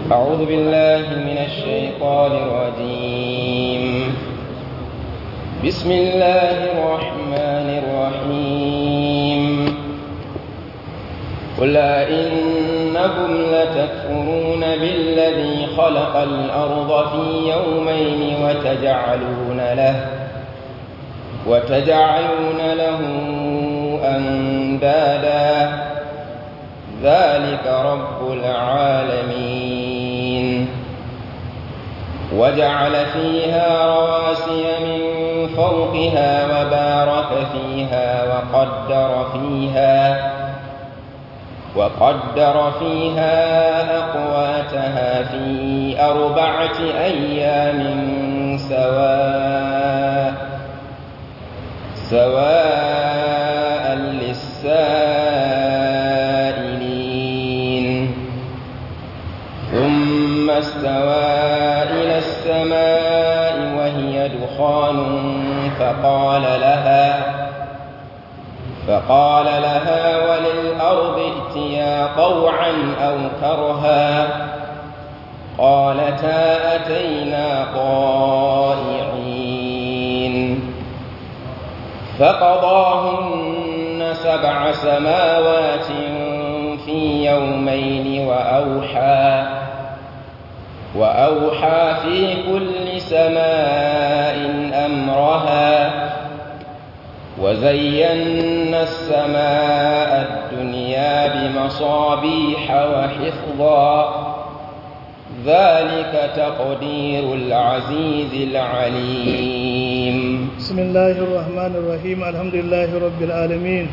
أعوذ بالله من الشيطان الرجيم بسم الله الرحمن الرحيم قل إنكم لتكفرون بالذي خلق الأرض في يومين وتجعلون له وتجعلون له أندادا ذلك رب العالمين وجعل فيها رواسي من فوقها وبارك فيها وقدر فيها وقدر فيها أقواتها في أربعة أيام سواء سواء للسائلين ثم استوى إلى السماء وهي دخان فقال لها فقال لها وللأرض ائتيا طوعا أو كرها قالتا أتينا طائعين فقضاهن سبع سماوات في يومين وأوحى وأوحى في كل سماء أمرها وزينا السماء الدنيا بمصابيح وحفظا ذلك تقدير العزيز العليم بسم الله الرحمن الرحيم الحمد لله رب العالمين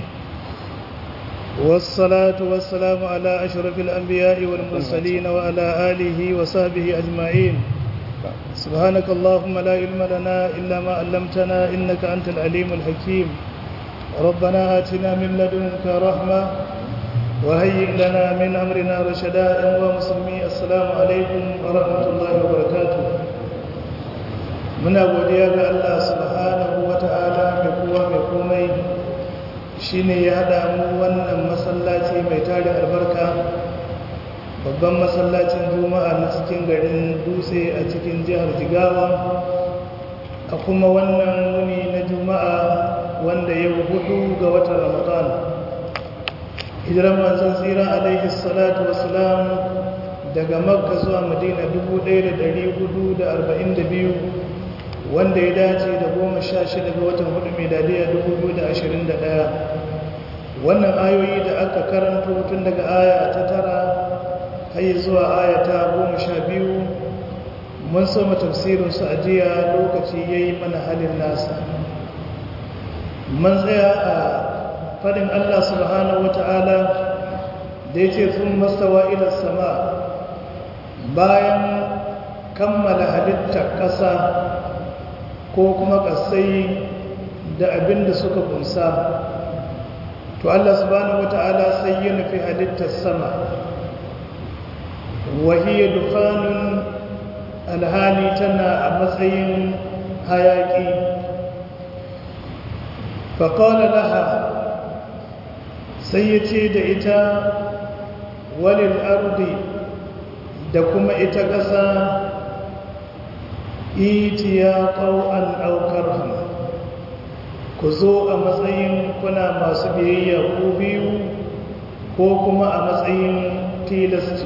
والصلاة والسلام على أشرف الأنبياء والمرسلين وعلى آله وصحبه أجمعين سبحانك اللهم لا علم لنا إلا ما علمتنا إنك أنت العليم الحكيم ربنا آتنا من لدنك رحمة وهيئ لنا من أمرنا رشدا ومسلمي السلام عليكم ورحمة الله وبركاته muna godiya ga Allah subhanahu wata'ala mai kowa mai komai shine ya hada mu wannan masallaci mai tarin albarka babban masallacin juma'a na cikin garin dutse a cikin jihar jigawa a kuma wannan wuni na juma'a wanda yau hudu ga watan ramadan hijiran manzon tsira alaihi salatu wasalam daga makka zuwa madina 1442 wanda ya dace da goma sha shida ga watan hudu miladiya 2021 wannan ayoyi da aka karanto tun daga aya ta tara har zuwa aya ta goma sha biyu mun soma tafsirinsu a jiya lokaci ya yi mana halin nasa mun tsaya a faɗin allah subhanahu wata'ala da ya ce sun mastawa ilar sama bayan kammala halittar ƙasa ko kuma ƙasai da abin da suka kunsa to Allah subhanahu wata'ala sai ya nufi halittar sama wahiyar dukkanun alhali tana a matsayin hayaƙi faƙaula laha sai ya ce da ita walil ardi da kuma ita ƙasa itiya ƙau'an ɗaukar hannu ku zo a matsayin kuna masu biyayya ko biyu ko kuma a matsayin tilasti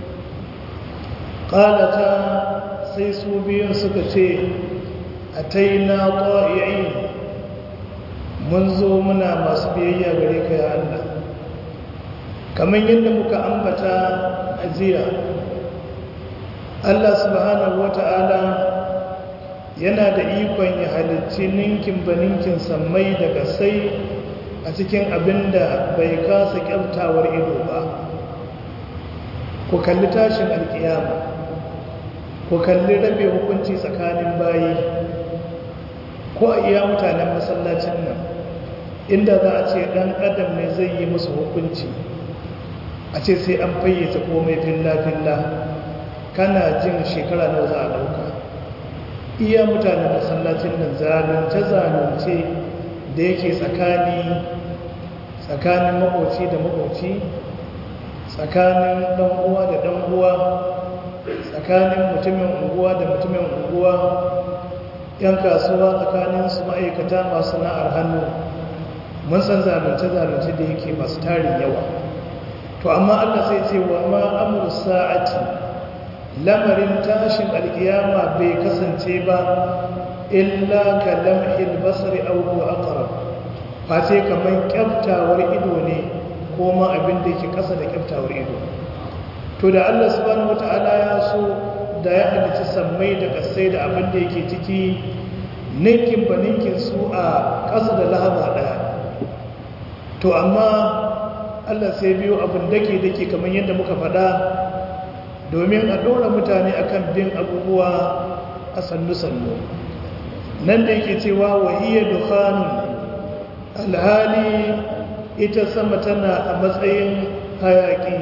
ƙalata sai su biyun suka ce a taina ƙwa'i'i mun zo muna masu biyayya gare ka ya Allah kamar yadda muka ambata a jiya Allah subhanahu wata'ala yana da ikon ya halicci ninkin ba ninkin sammai daga sai a cikin abin da bai kasa kyautawar ido ba ku kalli tashin alkiyama ku kalli rabe hukunci tsakanin bayi ko a iya mutanen masallacin nan inda za a ce dan adam ne zai yi musu hukunci a ce sai an fayyace komai filla-filla kana jin shekara nawa za a dauka iya mutanen masallacin nan zalunce-zalunce da yake tsakani tsakanin makoci da makoci tsakanin ɗan'uwa da ɗan'uwa tsakanin mutumin unguwa da mutumin unguwa yan kasuwa tsakanin su ma'aikata masu sana'ar hannu mun san zalunce-zalunce da yake masu tarin yawa to amma Allah sai ce wa ma amru sa'ati lamarin tashin alkiyama bai kasance ba illa ka lamhil basri aw huwa aqrab face kamar kyaftawar ido ne ko ma abin da yake kasa da kyaftawar ido to da Allah subhanahu wataala ya so da ya halicci sammai da kasai da abin da yake ciki ninkin ba ninkin su a kasa da lahaba daya to amma Allah sai biyo abin dake dake kamar yadda muka faɗa domin a ɗora mutane akan bin abubuwa a sannu-sannu nan da yake cewa wahiyar dukhanun alhali ita sama tana a matsayin hayaƙi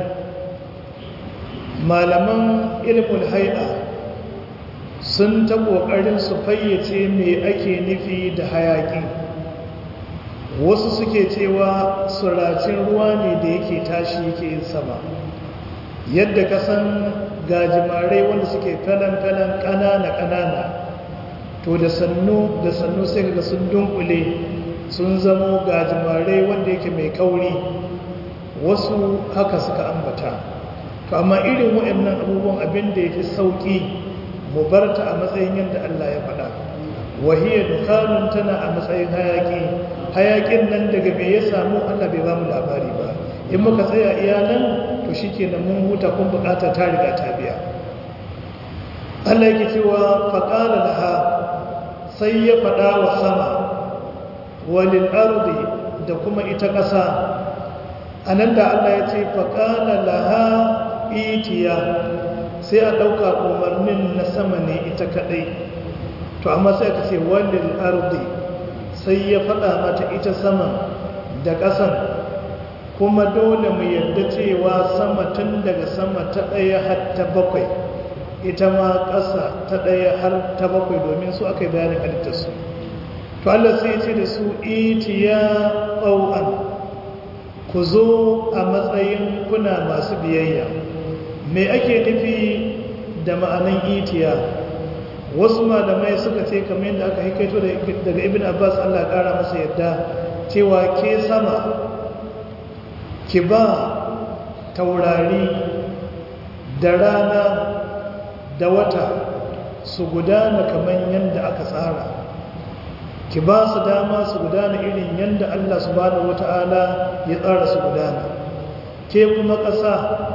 malaman ilmul hai'a sun ta ƙoƙarin su fayyace me ake nufi da hayaƙi wasu suke cewa suracin ruwa ne da yake tashi yake yin sama yadda ka san gajimarai wanda suke kalan-kalan ƙanana-ƙanana to da sannu da sannu sai ga sun dunkule sun zamo gajimarai wanda yake mai kauri wasu haka suka ambata to amma irin waɗannan abubuwan abin da ya fi sauƙi mu barta a matsayin yadda Allah ya faɗa wahiyar dukkanun tana a matsayin hayaƙi hayaƙin nan daga me ya samu Allah bai ba mu labari ba in muka tsaya iya nan to shi ke mun huta kun buƙatar ta riga ta biya Allah yake cewa faƙala laha sai ya faɗa wa sama walil ardi da kuma ita ƙasa a nan da Allah ya ce faƙala laha itiya sai a ɗauka umarnin na sama ne ita kaɗai to amma sai aka ce walil ardi sai ya faɗa mata ita sama da ƙasan kuma dole mu yarda cewa sama tun daga sama ta ɗaya har ta bakwai ita ma ƙasa ta ɗaya har ta bakwai domin su aka yi bayanin halittarsu to Allah sai ce da su itiya ƙau'an ku zo a matsayin kuna masu biyayya me ake nufi da ma'anan itiya wasu malamai suka ce kamar yadda aka haikaito daga ibn abbas Allah ƙara masa yadda cewa ke sama ki ba taurari da rana da wata su gudana kamar yadda aka tsara ki ba su dama su gudana irin yadda Allah subhanahu wata'ala ya tsara su gudana ke kuma ƙasa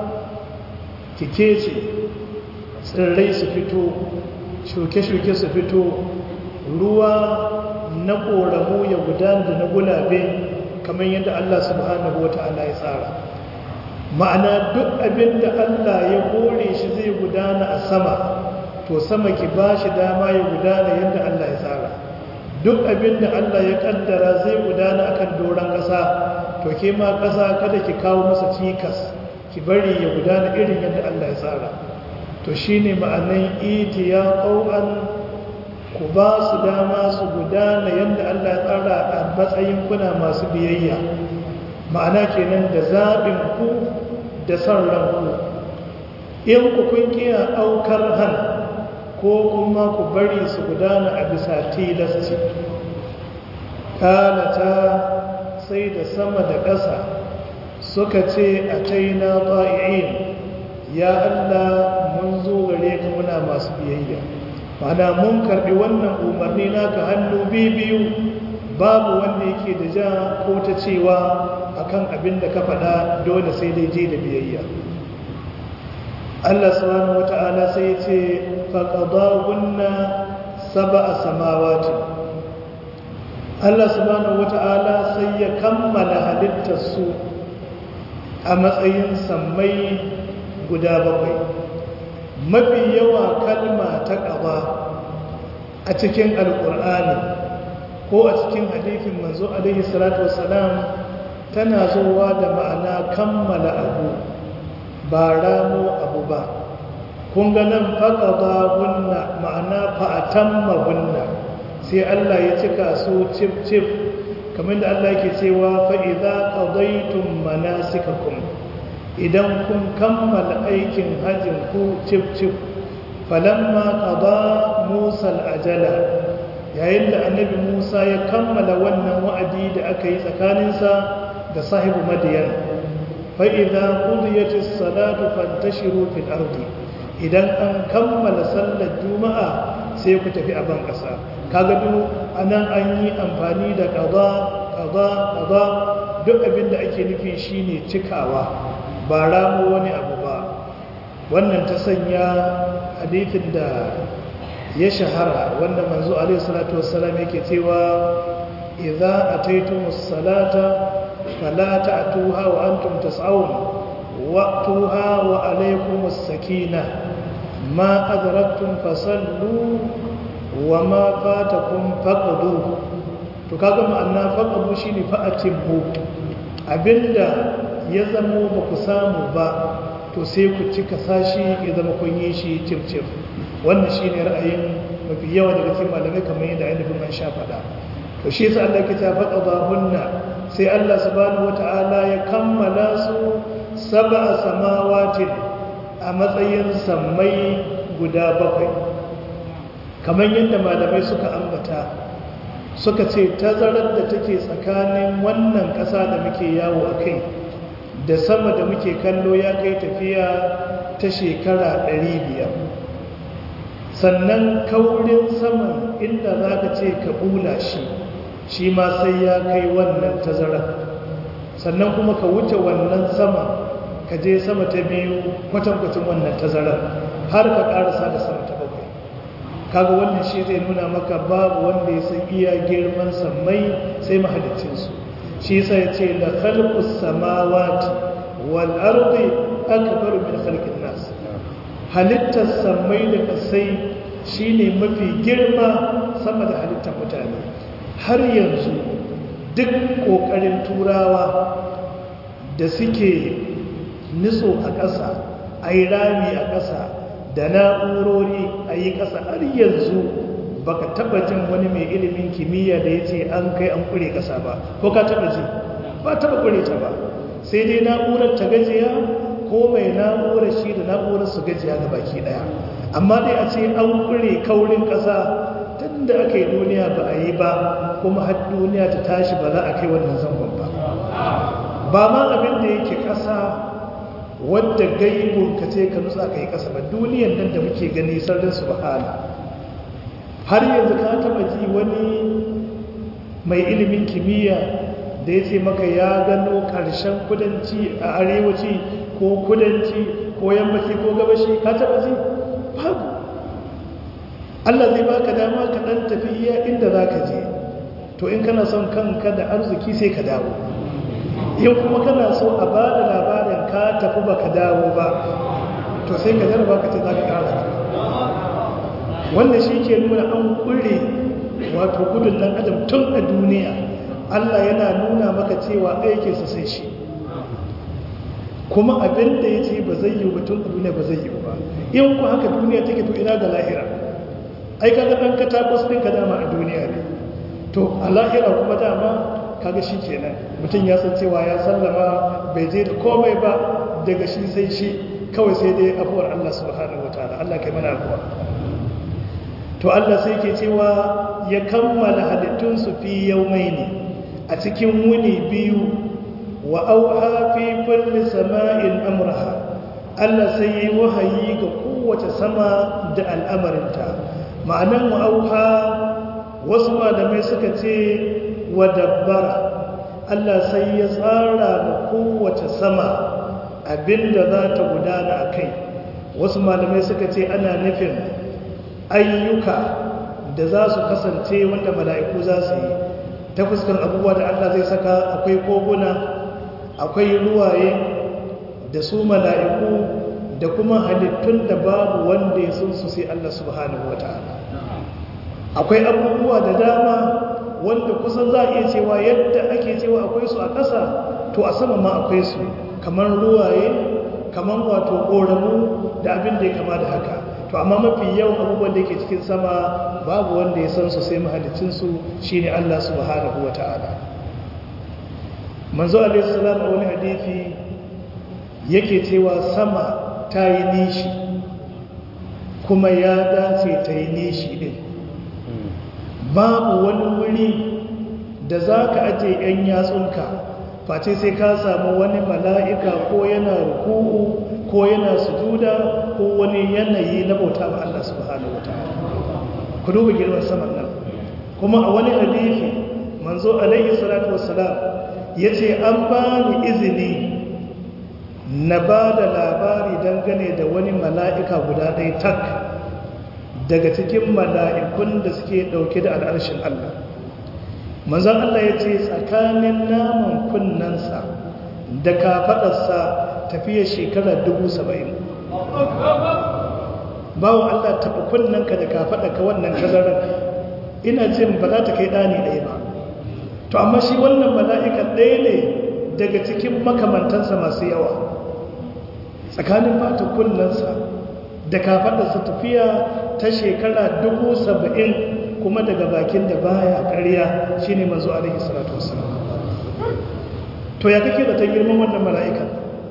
ki kece tsirrai su fito shuke-shuke su fito ruwa na ƙoramu ya gudana da na gulabe kamar yadda Allah subhanahu wata'ala ya tsara ma'ana duk abin da Allah ya kore shi zai gudana a sama to sama ki ba shi dama ya gudana yadda Allah ya tsara duk abin da Allah ya kaddara zai gudana akan doron ƙasa to ke ma ƙasa kada ki kawo masa cikas ki bari ya gudana irin yadda Allah ya tsara to shine ma'anan itiya qau'an ku ba su dama su gudana yadda Allah ya tsara a matsayin kuna masu biyayya ma'ana kenan da zaɓin ku da son ranku in ku kun kiya aukar han ko kuma ku bari su gudana a bisa tilasci kalata sai da sama da ƙasa suka ce a taina ta'i'in ya Allah mun zo gare ka muna masu biyayya mana mun karbi wannan umarni naka hannu biyu babu wanda yake da ja ko ta cewa akan abin da ka faɗa dole sai dai je da biyayya Allah subhanahu wata'ala sai ya ce faqadahunna sab'a samawati Allah subhanahu wata'ala sai ya kammala halittar su a matsayin sammai guda bakwai mafi yawa kalma ta ƙaba a cikin alƙur'ani ko a cikin hadithin manzo alaihi salatu wasalam tana zuwa da ma'ana kammala abu ba ramo abu ba kun ga nan faƙaɗa gunna ma'ana fa'atamma gunna sai Allah ya cika su cif cif kamar da Allah yake cewa fa'iza ƙadaitun manasikakum idan kun kammala aikin hajjin ku cif cif falamma qada musa al-ajala yayin da annabi musa ya kammala wannan wa'adi da aka yi tsakaninsa da sahibu madiyan fa idza qudiyatis salatu fantashiru fil ardi idan an kammala sallar juma'a sai ku tafi a ban ƙasa kaga duk anan an yi amfani da qada qada qada duk abin da ake nufi shine cikawa ba ramu wani abu ba wannan ta sanya hadithin da ya shahara wanda manzo alaihi salatu wassalam yake cewa idza ataytumus salata fala ta'tuha wa antum tas'un wa'tuha wa alaykumus sakinah ma adraktum fasallu wa ma fatakum faqdu to kaga ma'ana faqdu shine fa'atibbu abinda ya zamo ba ku samu ba to sai ku cika sashi ya zama kun yi shi cif-cif wannan shine ra'ayin mafi yawa daga cikin malamai kamar yadda ainihin man sha faɗa to shi yasa Allah ke ta faɗa ba hunna sai Allah subhanahu wata'ala ya kammala su sab'a samawatin a matsayin sammai guda bakwai kamar yadda malamai suka ambata suka ce tazarar da take tsakanin wannan ƙasa da muke yawo a kai da sama da muke kallo ya kai tafiya ta shekara 500 sannan kaurin saman inda za ka ce ka bula shi shi ma sai ya kai wannan tazarar sannan kuma ka wuce wannan sama ka je sama ta biyu kwatankwacin wannan tazarar har ka karasa da sama ta bakwai kaga wannan shi zai nuna maka babu wanda ya san iya girman sammai sai mahalicinsu shi sai ya ce la khalqus samawati wal ardi akbar min khalqin nas halittar sammai da kasai shine mafi girma sama da halittar mutane har yanzu duk kokarin turawa da suke nitso a ƙasa a yi rami a ƙasa da na'urori a yi ƙasa har yanzu baka taba jin wani mai ilimin kimiyya da ya ce an kai an kure ƙasa ba ko ka taba ji ba taba kure ta ba sai dai na'urar ta gajiya ko mai na'urar shi da na'urar su gajiya ga baki ɗaya amma dai a ce an kure kaurin ƙasa tun da aka yi duniya ba a yi ba kuma har duniya ta tashi ba za a kai wannan zangon ba ba ma abin da yake ƙasa wadda gaibun ka ce ka nutsa ka yi ƙasa ba duniyan nan da muke gani sardin su bahala har yanzu ka taɓa ji wani mai ilimin kimiyya da ya ce maka ya gano ƙarshen kudanci a arewaci ko kudanci ko yammaci ko gabashi ka taɓa ji babu Allah zai baka dama ka ɗan tafi iya inda za ka je to in kana son kanka da arziki sai ka dawo in kuma kana so a ba da labarin ka tafi ba ka dawo ba to sai ka jarba ka ce za ka ƙara wannan shi ke nuna an ƙure wato gudun ɗan adam tun a duniya allah yana nuna maka cewa aikinsa sai shi kuma abin da ya ce ba zai yi tun a duniya ba zai yi ba in ku haka duniya take to ina da lahira ai kaga ɗan katakwas ɗin ka dama a duniya ne to a lahira kuma dama kaga shi kenan mutum ya san cewa ya sallama bai je da komai ba daga shi sai shi kawai sai dai afuwar Allah subhanahu wataala Allah kai mana afuwa to Allah sai ke cewa ya kammala halittun su fi yawmaini a cikin wuni biyu wa auha fi kulli sama'in amraha Allah sai yi wahayi ga kowace sama da al'amarinta ma'anan wa auha wasu malamai suka ce wa dabbara Allah sai ya tsara ma kowace sama abinda za ta gudana a kai wasu malamai suka ce ana nufin ayyuka da za su kasance wanda mala'iku za su yi ta fuskan abubuwa da Allah zai saka akwai koguna akwai ruwaye da su mala'iku da kuma halittun da babu wanda ya sun su sai Allah subhanahu wa ta'ala akwai abubuwa da dama wanda kusan za a iya cewa yadda ake cewa akwai su a ƙasa to a sama ma akwai su kamar ruwaye kamar wato ƙoramu da abin da ya kama da haka to amma mafi yawan abubuwan da yake cikin sama babu wanda ya san su sai mahalicinsu shi ne Allah subhanahu wa ta'ala manzo alaihissalam a wani hadithi yake cewa sama ta yi nishi kuma ya dace ta yi nishi din babu wani wuri da za ka aje 'yan yatsunka face sai ka samu wani mala'ika ko yana ruku'u ko yana sujuda ko wani yanayi na bauta ba Allah subhanahu wataala ku duba girman saman nan kuma a wani hadisi manzo alaihi salatu wassalam yace an ba ni izini na ba da labari dangane da wani mala'ika guda ɗaya tak daga cikin mala'ikun da suke ɗauke da al'arshin Allah manzon Allah ya ce tsakanin naman kunnensa da kafaɗarsa tafiya shekara dubu saba'in bawa Allah tafi kunnenka da kafaɗarka wannan tazarar ina jin ba za ta kai ɗani ɗaya ba to amma shi wannan mala'ikan ɗaya ne daga cikin makamantansa masu yawa tsakanin fata kunnensa da kafaɗarsa tafiya ta shekara dubu saba'in kuma daga bakin da baya ƙarya shine manzo alaihi salatu wassalam to ya kake da ta girman wannan mala'ikan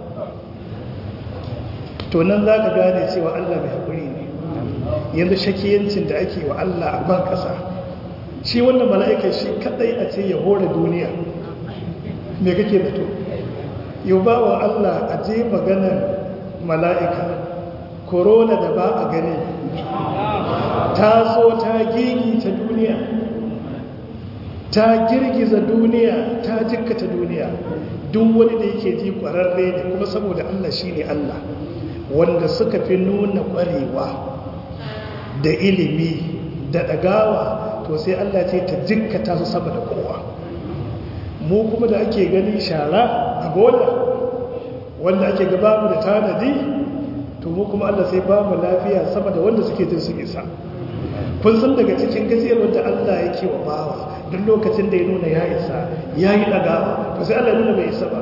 to nan za ka gane cewa Allah mai haƙuri ne yanzu shakiyancin da ake wa Allah a ban ƙasa shi wannan mala'ikan shi kadai a ce ya hore duniya me kake da to yau ba wa Allah a je maganar mala'ika korona da ba a gani ta so ta gigi ta duniya ta girgiza duniya ta jikkata duniya duk wani da yake ji kwararre ne kuma saboda Allah shi ne Allah wanda suka fi nuna kwarewa da ilimi da ɗagawa to sai Allah ce ta jikkata su sama da kowa mu kuma da ake gani shara a bola wanda ake gaba mu da tanadi to mu kuma Allah sai ba mu lafiya sama da wanda suke jin su isa kun san daga cikin gajiyar wanda Allah yake wa bawa duk lokacin da ya nuna ya isa ya yi ɗagawa to sai Allah nuna bai isa ba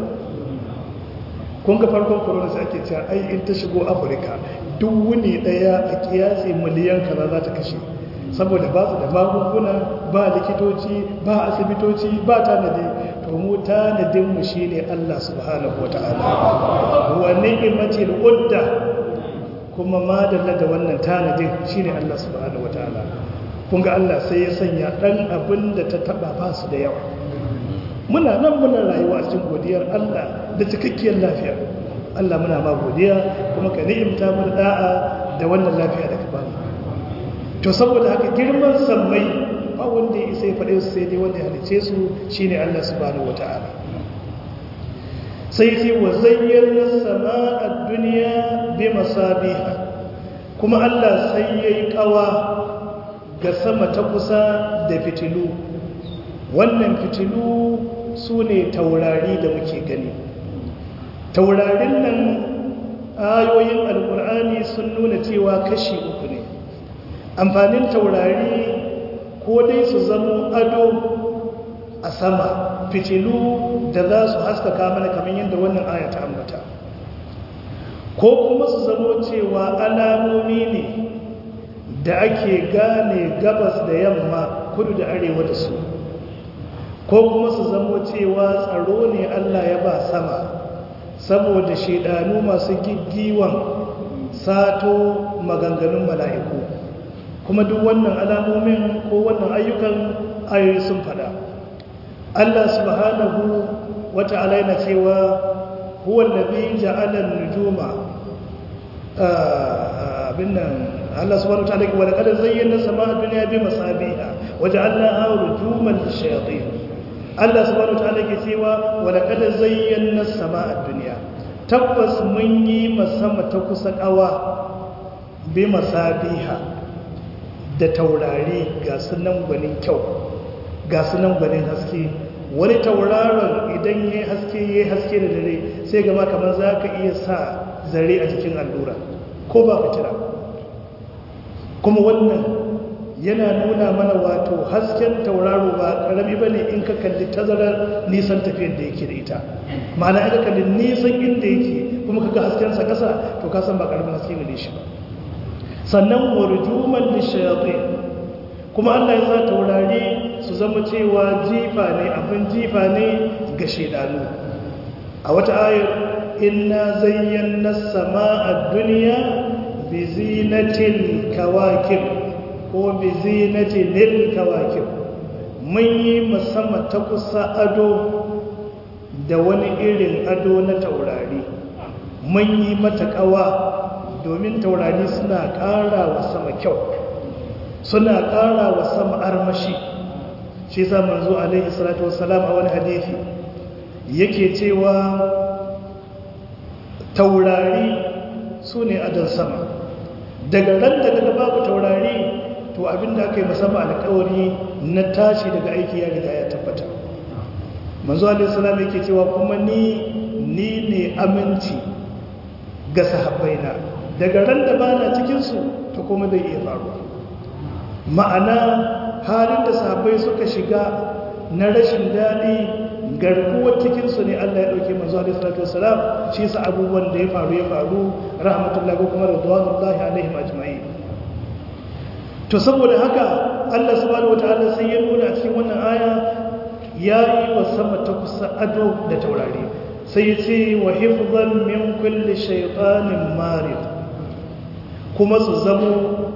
kun ga farkon corona sai ake cewa ai in ta shigo afirka duk wuni ɗaya a kiyasi miliyan kaza za ta kashe saboda ba su da magunguna ba likitoci ba asibitoci ba tanadi to mu tanadinmu shi ne Allah subhanahu wata'ala wa ni'imatil udda kuma madalla da wannan tanadin shi ne Allah subhanahu wata'ala kun ga Allah sai ya sanya ɗan abin da ta taɓa ba su da yawa muna nan muna rayuwa a cikin godiyar Allah da cikakkiyar lafiya Allah muna ma godiya kuma ka ni'imta mu da'a da wannan lafiya da ka ba mu to saboda haka girman sammai ba wanda ya isa ya faɗe su sai dai wanda ya halice su shine Allah subhanahu wata'ala sai ce wa zayyana sama'ad duniya bi masabiha kuma Allah sai yayi kawa ga sama ta kusa da fitilu wannan fitilu su ne taurari da muke gani taurarin nan ayoyin alkur'ani sun nuna cewa kashi uku ne amfanin taurari ko dai su zamo ado a sama fitilu da za su haskaka mana kamar yadda wannan aya ta ambata ko kuma su zamo cewa alamomi ne da ake gane gabas da yamma kudu da arewa da su ko kuma su zamo cewa tsaro ne Allah ya ba sama saboda shaidanu masu giggiwan sato maganganun mala'iku kuma duk wannan alamomin ko wannan ayyukan ayoyi sun fada Allah subhanahu wata'ala yana cewa huwa allazi ja'ala an-nujuma abin nan Allah subhanahu wata'ala wa laqad zayyana samaa ad-dunya bi masabiha wa ja'alnaha rujuman lish-shayatin Allah subhanahu wata'ala ke cewa wa laqad zayyana samaa ad-dunya tabbas mun yi masama ta kusa kawa bi masabiha da taurari ga sunan gwanin kyau ga sunan gwanin haske wani tauraron idan ya haske ya haske da dare sai gama kamar za ka iya sa zare a jikin allura ko ba fitira kuma wannan yana nuna mana wato hasken tauraro ba karami ba ne in ka kalli tazarar nisan tafiyar da yake da ita ma'ana aka kalli nisan inda yake kuma kaga haskensa ƙasa to ka san ba karamin haske ne shi ba sannan warjuman lishayatin kuma Allah ya sa taurari su zama cewa jifa ne abin jifa ne ga shedanu a wata ayar inna zayyana sama'a duniya bi zinatil kawakib ko bi zinatil kawakib mun yi musamman ta kusa ado da wani irin ado na taurari mun yi mata kawa domin taurari suna ƙara wa sama kyau suna ƙara wa sama armashi shi sa manzo alaihi salatu wassalam a wani hadisi yake cewa taurari su ne adon sama daga ran da daga babu taurari to abinda aka yi musamman alkawari na tashi daga aiki ya riga ya tabbata manzo alaihi salam yake cewa kuma ni ni ne aminci ga sahabbaina daga ran da bana cikin su to kuma zai iya faruwa ma'ana halin da sahabbai suka shiga na rashin daɗi garkuwar cikinsu ne Allah ya ɗauke manzo alaihi salatu wasalam shi sa abubuwan da ya faru ya faru rahmatullahi ko kuma radwanullahi alaihim ajma'in to saboda haka Allah subhanahu wataala sai ya nuna a cikin wannan aya ya yi wa sama ta kusa ado da taurari sai ya ce wa hifzan min kulli shaytanin marid kuma su zamo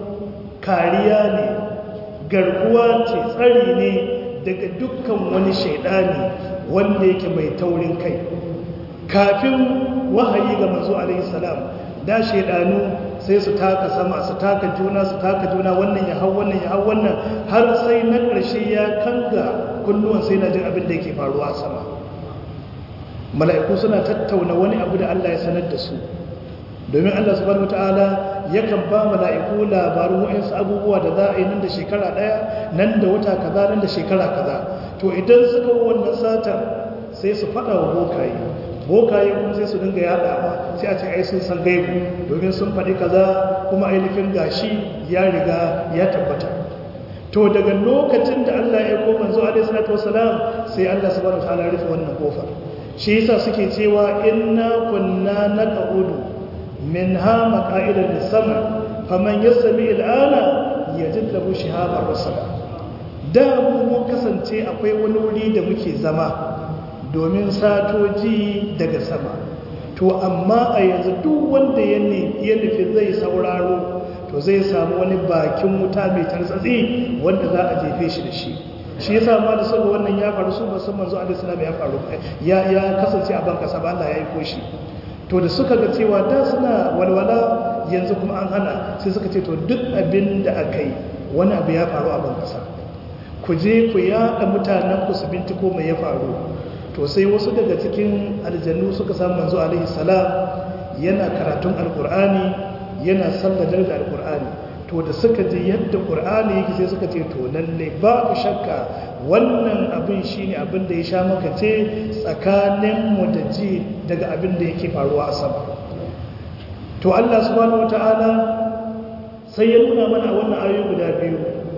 kariya ne garkuwa ce tsari ne daga dukkan wani shaidani wanda yake mai taurin kai kafin wahayi ga manzo alaihi salam da shaidanu sai su taka sama su taka juna su taka juna wannan ya hau wannan ya hau wannan har sai na ƙarshe ya kanga kunnuwan sai na jin abin da yake faruwa a sama mala'iku suna tattauna wani abu da Allah ya sanar da su domin Allah subhanahu wataala yakan ba mala'iku labarin wa'insu abubuwa da za a yi nan da shekara ɗaya nan da wata kaza nan da shekara kaza to idan suka wannan satar sai su faɗa wa bokaye bokaye kuma sai su dinga yaɗawa sai a ce ai sun san gaibu domin sun faɗi kaza kuma ainihin gashi ya riga ya tabbata to daga lokacin da Allah ya ko manzo alaihi salatu wasalam sai Allah subhanahu wataala rufe wannan kofar shi yasa suke cewa inna kunna naqudu منها مقائد للسمع فمن يسمع الآن يجد له شهابا رسلا da mu mun kasance akwai wani wuri da muke zama domin satoji daga sama to amma a yanzu duk wanda ya nufi zai sauraro to zai samu wani bakin wuta mai tartsatsi wanda za a jefe shi da shi shi yasa ma da saboda wannan ya faru su ba sun manzo alaihi salam ya faru ya ya kasance a ban kasa ba Allah ya yi koshi to da suka ga cewa da suna walwala yanzu kuma an hana sai suka ce to duk abin da aka yi wani abu ya faru a ban kasa ku je ku yaɗa mutanen ku su bintiko mai ya faru to sai wasu daga cikin aljannu suka samu manzo alaihi salam yana karatun alkur'ani yana sallar da alkur'ani to da suka ji yadda qur'ani yake sai suka ce to lalle babu shakka wannan abin shine abin da ya sha makace tsakanin mu da ji daga abin da yake faruwa a sama to Allah subhanahu wataala sai ya nuna mana a wannan ayoyi guda biyu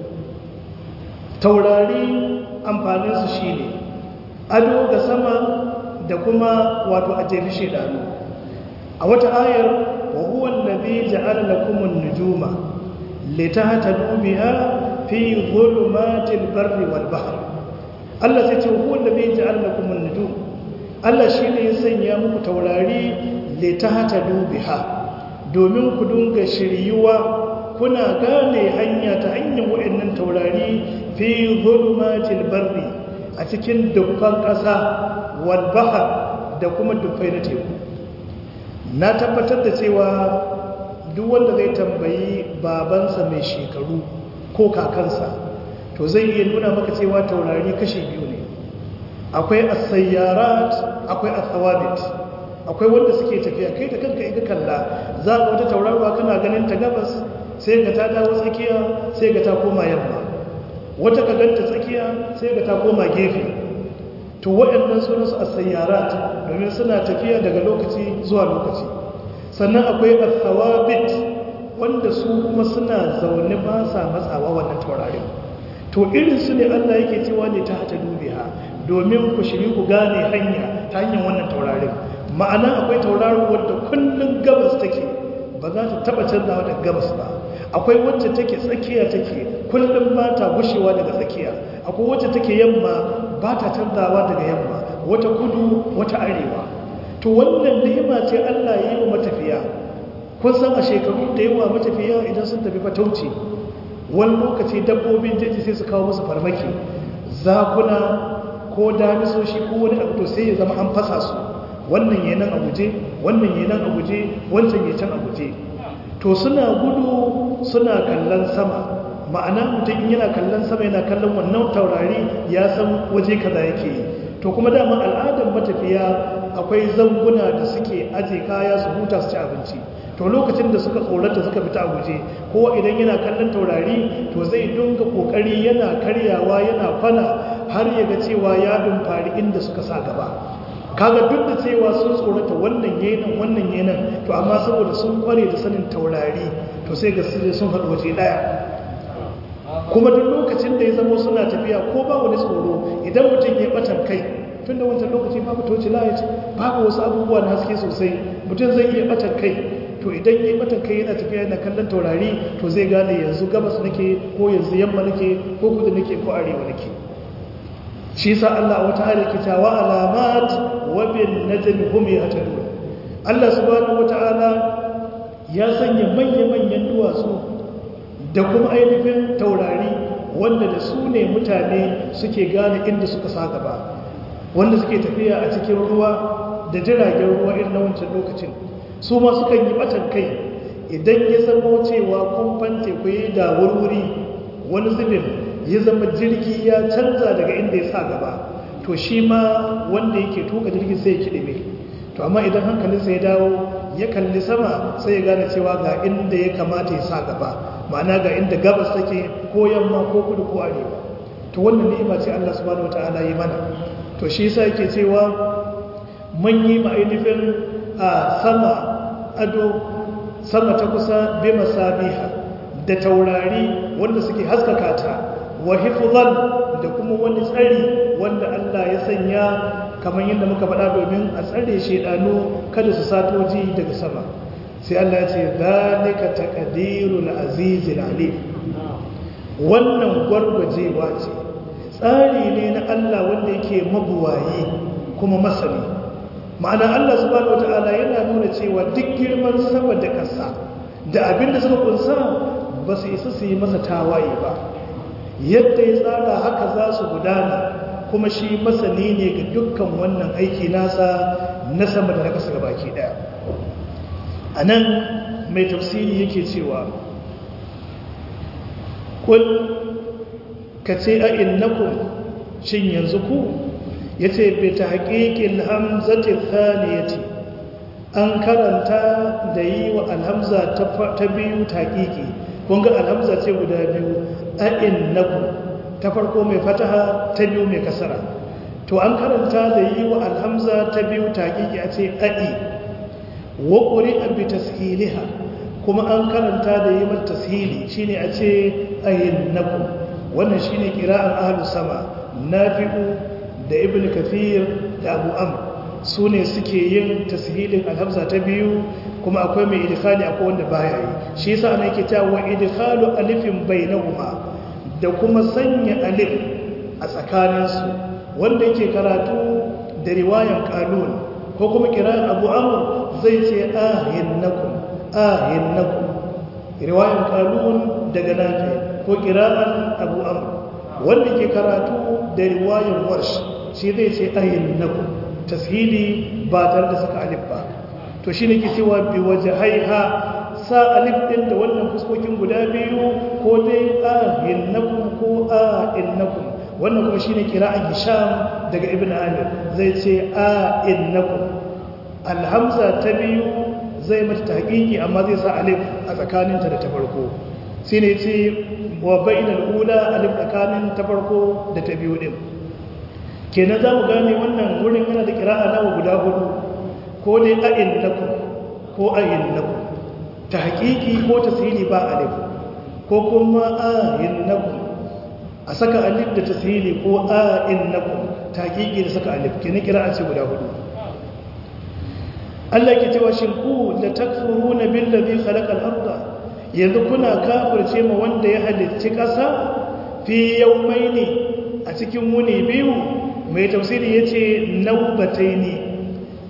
taurari amfaninsu shine ado ga sama da kuma wato a jefi shedanu a wata ayar wa huwa allazi ja'ala lakum an-nujuma litahtadu biha fi dhulumatil barri wal bahr Allah sai ce huwa allazi ja'ala lakum an-nujum Allah shine ya sanya muku taurari litahtadu biha domin ku dunga shiryuwa kuna gane hanya ta hanyar waɗannan taurari fi dhulumatil barri a cikin dukkan ƙasa wal bahr da kuma dukkai na teku na tabbatar da cewa duk wanda zai tambayi babansa mai shekaru ko kakansa to zai iya nuna maka cewa taurari kashi biyu ne akwai as-sayyarat akwai as-thawabit akwai wanda suke tafiya kai da kanka iga kalla za ka wata tauraruwa kana ganin ta gabas sai ga ta dawo tsakiya sai ga ta koma yamma wata ka ganta tsakiya sai ga ta koma gefe to waɗannan sunan su as-sayyarat domin suna tafiya daga lokaci zuwa lokaci sannan akwai as-thawabit wanda su kuma suna zaune ba sa matsawa wannan taurarin to irin su ne Allah yake cewa ne ta hata dubiha domin ku shiri ku gane hanya ta hanyar wannan taurarin ma'ana akwai tauraro wadda kullum gabas take ba za ta taba canzawa daga gabas ba akwai wacce take tsakiya take kullum ba ta gushewa daga tsakiya akwai wacce take yamma ba ta canzawa daga yamma wata kudu wata arewa to wannan ni'ima ce Allah ya yi wa matafiya kun san a shekaru da yawa matafiya idan sun tafi fatauci wani lokaci dabbobin jeji sai su kawo musu farmaki zakuna ko damisoshi ko wani abu to sai ya zama an fasa su wannan ya nan a guje wannan ya nan a guje wancan ya can a guje to suna gudu suna kallon sama ma'ana mutum in yana kallon sama yana kallon wannan taurari ya san waje kaza yake yi to kuma dama al'adar matafiya akwai zanguna da suke aje kaya su huta su ci abinci to lokacin da suka tsorata suka fita a guje ko idan yana kallon taurari to zai dunga kokari yana karyawa yana kwana har ya ga cewa ya dumfari inda suka sa gaba kaga duk da cewa sun tsorata wannan yenan wannan yenan to amma saboda sun kware da sanin taurari to sai ga sun faɗi waje ɗaya kuma duk lokacin da ya zama suna tafiya ko ba wani tsoro idan mutum ya batan kai tun da wancan lokaci babu toci light babu wasu abubuwa na haske sosai mutum zai iya batan kai to idan ya batan kai yana tafiya yana kallon taurari to zai gane yanzu gabas nake ko yanzu yamma nake ko kudu nake ko arewa nake shi sa Allah wata ayar ke cewa alamat wa bin najmi hum yahtadun Allah subhanahu wataala ya sanya manya-manyan duwatsu da kuma ainihin taurari wanda da su ne mutane suke gane inda suka sa gaba wanda suke tafiya a cikin ruwa da jiragen ruwa irin na wancan lokacin su ma sukan yi batan kai idan ya zama cewa kumfan teku ya da wurwuri wani zubin ya zama jirgi ya canza daga inda ya sa gaba to shi ma wanda yake tuka jirgin sai ya kiɗime to amma idan hankalinsa ya dawo ya kalli sama sai ya gane cewa ga inda ya kamata ya sa gaba ma'ana ga inda gabas take ko yamma ko kudu ko arewa to wannan ni'ima ce Allah subhanahu wataala yi mana to shi yasa yake cewa mun yi ma'ainifin a sama ado sama ta kusa bi masabiha da taurari wanda suke haskaka ta wa hifzan da kuma wani tsari wanda Allah ya sanya kamar yadda muka faɗa domin a tsare shedanu kada su satoji daga sama sai Allah ya ce zalika taqdirul azizil alim wannan gwargwajewa ce tsari ne na Allah wanda yake mabuwayi kuma masani ma'ana Allah subhanahu wataala yana nuna cewa duk girman sama da ƙasa da abin da suka kunsa ba su isa su yi masa tawaye ba yadda ya tsara haka za su gudana kuma shi masani ne ga dukkan wannan aiki nasa na sama da na ƙasa baki ɗaya a nan mai tafsiri yake cewa kul ka ce a innakun shin yanzu ku ya ce bai ta haƙiƙin hamzatin thaniyati an karanta da yi wa alhamza ta biyu ta haƙiƙi kunga alhamza ce guda biyu a innakun ta farko mai fataha ta biyu mai kasara to an karanta da yi wa alhamza ta biyu ta haƙiƙi a ce a'i wa ƙuri'a bi tashiliha kuma an karanta da yi mata tashili shine a ce ayyinnakum wannan shine qira'an ahlus sama nafi'u da ibnu kathir da abu amr su ne suke yin tashilin alhamza ta biyu kuma akwai mai idkhali akwai wanda baya yi shi yasa ana yake cewa wa idkhalu alifin bainahuma da kuma sanya alif a tsakaninsu wanda yake karatu da riwayan qalun ko kuma kiran abu amur zai ce ahinnakum ahinnakum riwayan kalun daga nafi ko kiran abu amur wanda ke karatu da riwayan warsh shi zai ce ahinnakum tashili ba tare da saka alif ba to shi ne ke cewa bi waje haiha sa alif ɗin da wannan fuskokin guda biyu ko dai ahinnakum ko ahinnakum wannan kuma shine kira'an hisham daga ibn amir zai ce a innakum alhamza ta biyu zai mata tahqiqi amma zai sa alif a tsakaninta da ta farko shine ce wa bainal ula alif tsakanin ta farko da ta biyu din kenan za mu gane wannan wurin yana da kira'a nawa guda hudu ko dai a innakum ko a innakum tahqiqi ko tasiri ba alif ko kuma a innakum a saka alif da tasiri ko a innakum taqiqi da saka alif kenan kira'a ce guda hudu Allah ke cewa shin ku la takfuruna billazi khalaqa al-ardha yanzu kuna kafirce ma wanda ya halicci ƙasa fi yawmaini a cikin wuni biyu mai tafsiri yace naubataini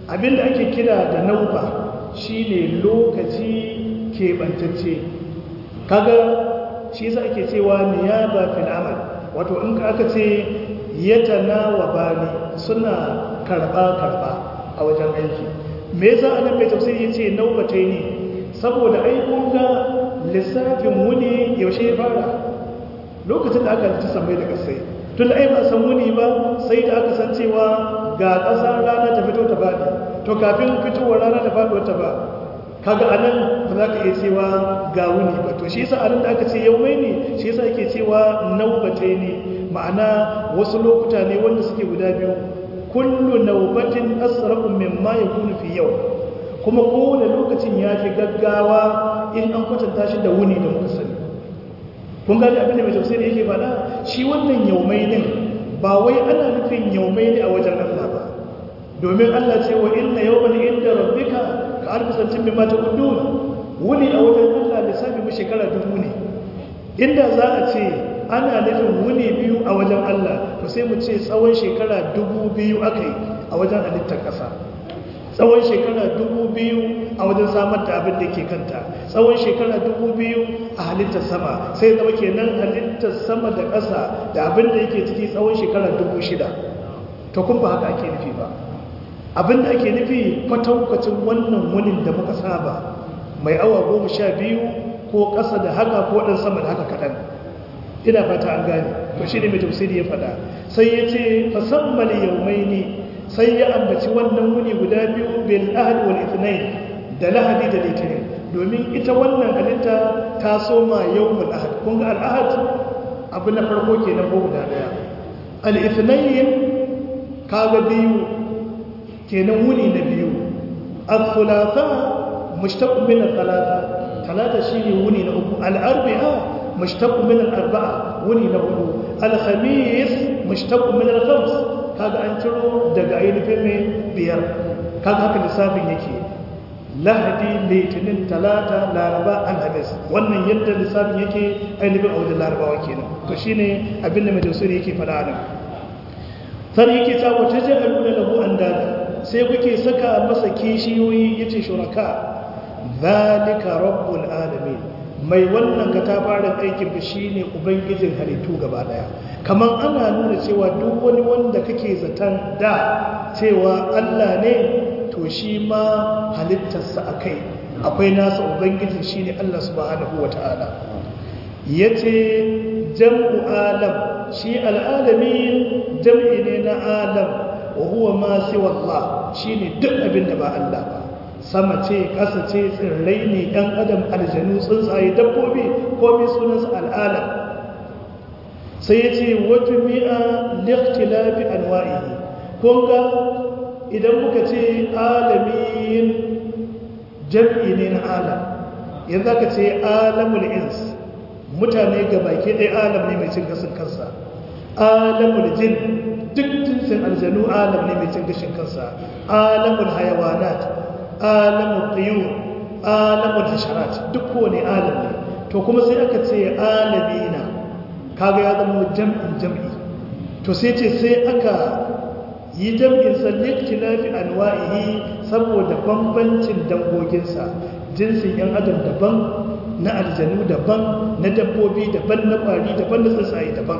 abinda ake kira da nauba shine lokaci keɓantacce kaga shi za ake cewa niyaba fil amal wato in ka aka ce yatana wa bani suna karba karba a wajen aiki me yasa anan mai tafsiri yace naubatai ne saboda ai kun ga lissafin wuni yaushe ya fara lokacin da aka ci sammai da kasai tun ai ba san wuni ba sai da aka san cewa ga ƙasa rana ta fito ta faɗi to kafin fitowar rana ta faɗi wata ba kaga anan ba za ka iya cewa ga wuni ba to shi yasa anan da aka ce yau mai ne shi yasa ake cewa naubatai ne ma'ana wasu lokuta ne wanda suke guda biyu kullu naubatin asra'u mimma yakunu fi yau kuma kowane lokacin ya fi gaggawa in an kwatanta shi da wuni da muka sani kun gani abin da mai tafsiri yake faɗa shi wannan yaumai din ba wai ana nufin yaumai ne a wajen Allah ba domin Allah ce wa inna yawman inda rabbika ka alfi santin min mata kudduna wuni a wajen Allah lissafi mu shekara dubu ne inda za a ce ana nufin wuni biyu a wajen Allah to sai mu ce tsawon shekara dubu biyu aka yi a wajen halittar ƙasa tsawon shekara dubu biyu a wajen samar da abin da ke kanta tsawon shekara dubu biyu a halittar sama sai zama kenan halittar sama da ƙasa da abin da yake ciki tsawon shekara dubu shida to kun ba haka ake nufi ba abin da ake nufi kwatankwacin wannan wunin da muka saba mai awa goma sha biyu ko ƙasa da haka ko ɗan sama da haka kaɗan ina fata an gane to shi ne mai tafsiri ya faɗa sai ya ce fasammal yaumaini sai ya ambaci wannan wuni guda biyu bil ahad wal ithnain da lahadi da litinin domin ita wannan halitta ta soma yawmul ahad kun ga al ahad abu na farko kenan ko guda daya al ithnain kaga biyu kenan wuni na biyu al thulatha mushtaq min al thalatha thalatha shine wuni na uku al arba'a mushtaq min al arba'a wuni na hudu al khamis mushtaq min al khams kaga an ciro daga ainihin mai biyar kaga haka lissafin yake lahadi litinin talata laraba alhamis wannan yadda lissafin yake ainihin a wajen larabawa kenan to shine abin da mai tausiri yake faɗa nan sai yake ta wata ja'aluna lahu andada sai kuke saka masa kishiyoyi yace shuraka zalika rabbul alamin mai wannan katafarin aikin da shine ubangijin halittu gaba daya kamar ana nuna cewa duk wani wanda kake zaton da cewa Allah ne to shi ma halittarsa akai akwai nasa ubangijin shine Allah subhanahu wataala yace jam'u alam shi al'alamin jam'i ne na alam wa huwa ma siwa Allah shine duk abin da ba Allah ba sama ce ƙasa ce tsirrai ne ɗan adam aljanu tsuntsaye dabbobi komai sunansa al'alam sai ya ce wata mi'a likhtilafi anwa'ihi kun ga idan muka ce alamin jam'i ne na alam yanzu aka ce alamul ins mutane ga baki ɗaya alam ne mai cin gashin kansa alamul jin duk jinsin aljanu alam ne mai cin gashin kansa alamul hayawanat alamul tiyur alamul hasharat duk kowane alam ne to kuma sai aka ce alamina kaga ya zama jam'in jam'i to sai ce sai aka yi jam'in sallik tilafi anwa'ihi saboda bambancin dangoginsa jinsin yan adam daban na aljanu daban na dabbobi daban na kwari daban na tsuntsaye daban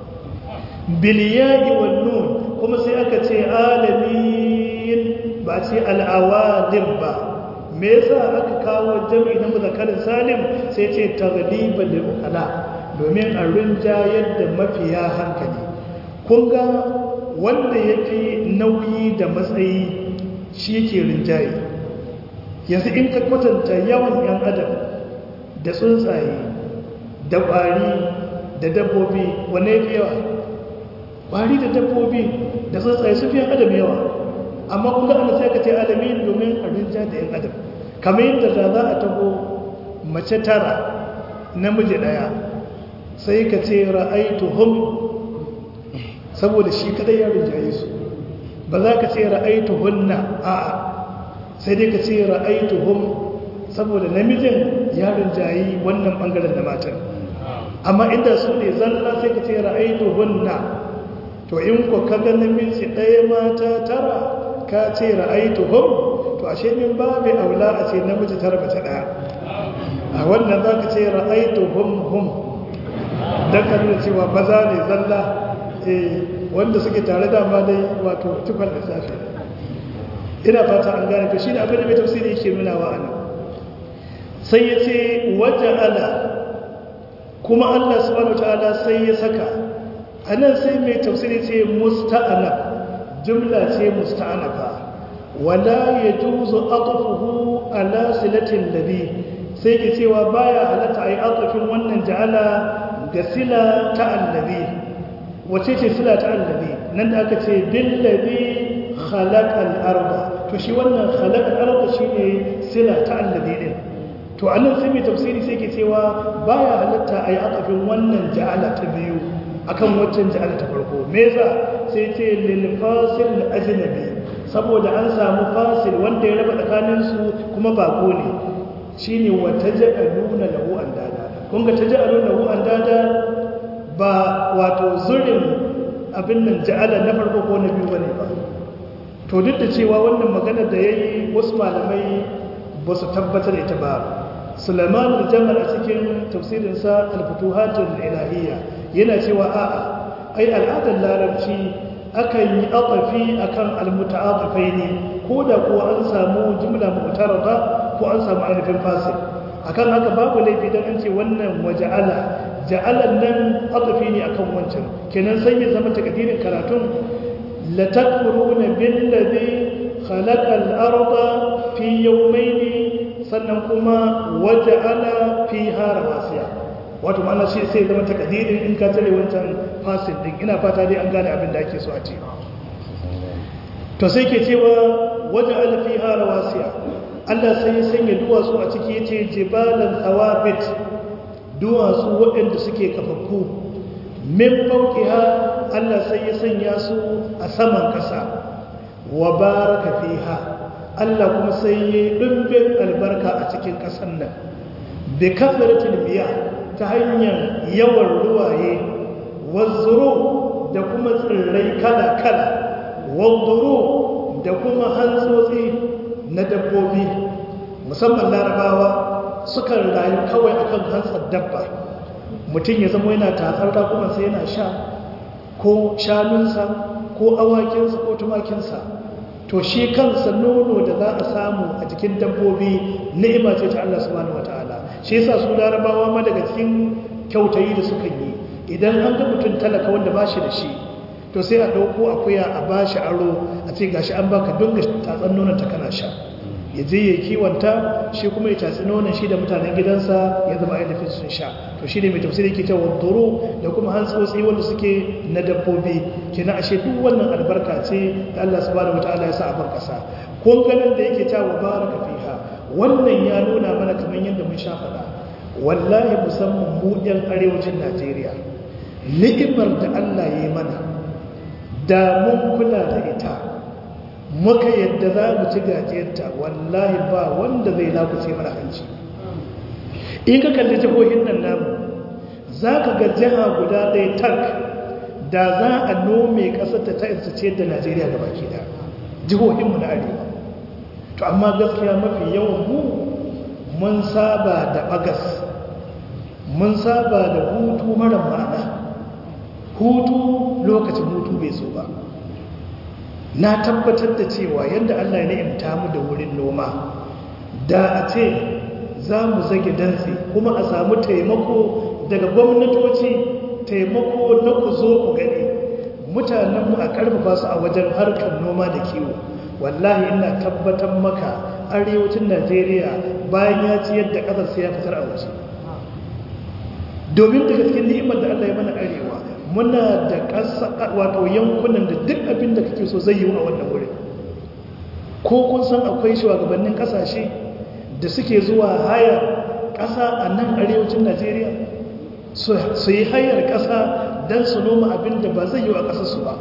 biliyayi wa nun kuma sai aka ce alamin ba ce al'awalim ba me yasa aka kawo jam'i na muzakarin salim sai ce tagliban lil ukala domin a rinjayar da mafiya hankali kun ga wanda yake nauyi da matsayi shi yake rinjaye yanzu in ka kwatanta yawan yan adam da tsuntsaye da ƙwari da dabbobi wane fi yawa ƙwari da dabbobi da tsuntsaye su fi yan adam yawa amma kun ga ana sai ka ce alamin domin a rinja da yan adam kamar yadda da za a taho mace tara namiji ɗaya sai ka ce ra'aituhum saboda shi kadai ya rinjaye su ba za ka ce ra'aituhunna a'a sai dai ka ce ra'aituhum saboda namijin ya rinjayi wannan bangaren da matan amma inda su ne zalla sai ka ce ra'aituhunna to in ko kaga namiji ɗaya mata tara ka ce ra'aituhum to ashe min babu aula a ce namiji tara mace daya a wannan za ka ce ra'aituhum hum don ka nuna cewa maza ne zalla wanda suke tare da ma dai wato tukar lissafi ina fata an gane to shi ne abin da mai tafsiri yake nuna wa ana sai ya ce wajen ala kuma allah subhanahu wa ta'ala sai ya saka a nan sai mai tafsiri ce musta'ana jumla ce musta'anafa wala ya juzu aqfuhu ala silatin ladhi sai ke cewa baya halatta ai aqfin wannan ja'ala ga sila ta allazi wace ce sila ta allazi nan da aka ce billazi khalaqal arda to shi wannan khalaqal arda shine sila ta allazi din to anan sai mai tafsiri sai ke cewa baya halatta ai aqfin wannan ja'ala ta biyu akan waccan ja'ala ta farko me yasa sai ce lil fasil ajnabi saboda an samu fasil wanda ya raba tsakanin su kuma bako ne shine wa taj'aluna lahu andada kun ga taj'aluna lahu andada ba wato zurin abin nan ja'ala na farko ko na biyu bane ba to duk da cewa wannan magana da yayi wasu malamai ba su tabbatar ita ba Sulaiman al-Jamal a cikin tafsirinsa al-Futuhatul Ilahiyya yana cewa a'a ai al'adar larabci akan yi aqafi akan al-muta'atifai ne ko da kuwa an samu jumla mu'tarada ko an samu ainihin fasil akan haka babu laifi dan an ce wannan waja'ala ja'alan nan aqafi ne akan wancan kenan sai ya zama takdirin karatun la takfuruna billazi khalaqa al-arda fi yawmayn sannan kuma waja'ala fiha rawasiya wato ma'ana shi sai zama takadirin in ka tare wancan fasil din ina fata dai an gane abin da ake so a ce to sai ke cewa waje alfiha rawasiya Allah sai ya sanya duwatsu a ciki yace jibalan thawabit duwatsu waɗanda suke kafaffu min fawqiha Allah sai ya sanya su a saman kasa wa baraka fiha Allah kuma sai ya dimbin albarka a cikin kasan nan bi kasratil biya ta hanyar yawan ruwaye wazzuro da kuma tsirrai kala-kala wadduro da kuma hantsotsi na dabbobi musamman larabawa sukan rayu kawai akan hantsar dabba mutum ya zama yana tatsar rakumansa yana sha ko shanunsa ko awakinsa ko tumakinsa to shi kansa nono da za a samu a jikin dabbobi ni'ima ce ta Allah subhanahu wataala shi yasa su larabawa ma daga cikin kyautayi da suka yi idan an ga mutum talaka wanda ba shi da shi to sai a ɗauko akuya a ba shi aro a ce gashi an baka dunga tatsan nonon ta kana sha ya je ya kiwanta shi kuma ya tatsi nonon shi da mutanen gidansa ya zama ainihin sun sha to shi ne mai tafsiri ke cewa duro da kuma hantsotsi wanda suke na dabbobi kenan ashe duk wannan albarka ce da Allah subhanahu wataala ya sa a bar kasa kun ganin da yake cewa baraka fiha wannan ya nuna mana kamar yadda mun sha faɗa wallahi musamman mu yan arewacin Najeriya ni'imar da Allah ya yi mana da mun kula da ita muka yadda za mu ci gajiyarta wallahi ba wanda zai lakuce mana hanci in ka kalli jihohin nan namu za ka ga jiha guda ɗaya tak da za a nome ƙasar ta ta ce da najeriya ga baki da jihohinmu na arewa to amma gaskiya mafi yawan mu mun saba da bagas mun saba da hutu mara ma'ana hutu lokacin hutu bai so ba na tabbatar da cewa yadda Allah ya ni'imta mu da wurin noma da a ce za mu zage dantse kuma a samu taimako daga gwamnatoci taimako na ku zo ku gani mutanenmu a karfafa su a wajen harkar noma da kiwo wallahi ina tabbatar maka arewacin najeriya bayan ya ci yadda ƙasar sai ya fitar a waje domin daga cikin ni'imar da Allah ya mana arewa muna da ƙasa wato yankunan da duk abin da kake so zai yi a wannan wurin ko kun san akwai shugabannin ƙasashe da suke zuwa haya ƙasa a nan arewacin najeriya su yi hayar ƙasa don su noma abin da ba zai yi a ƙasarsu ba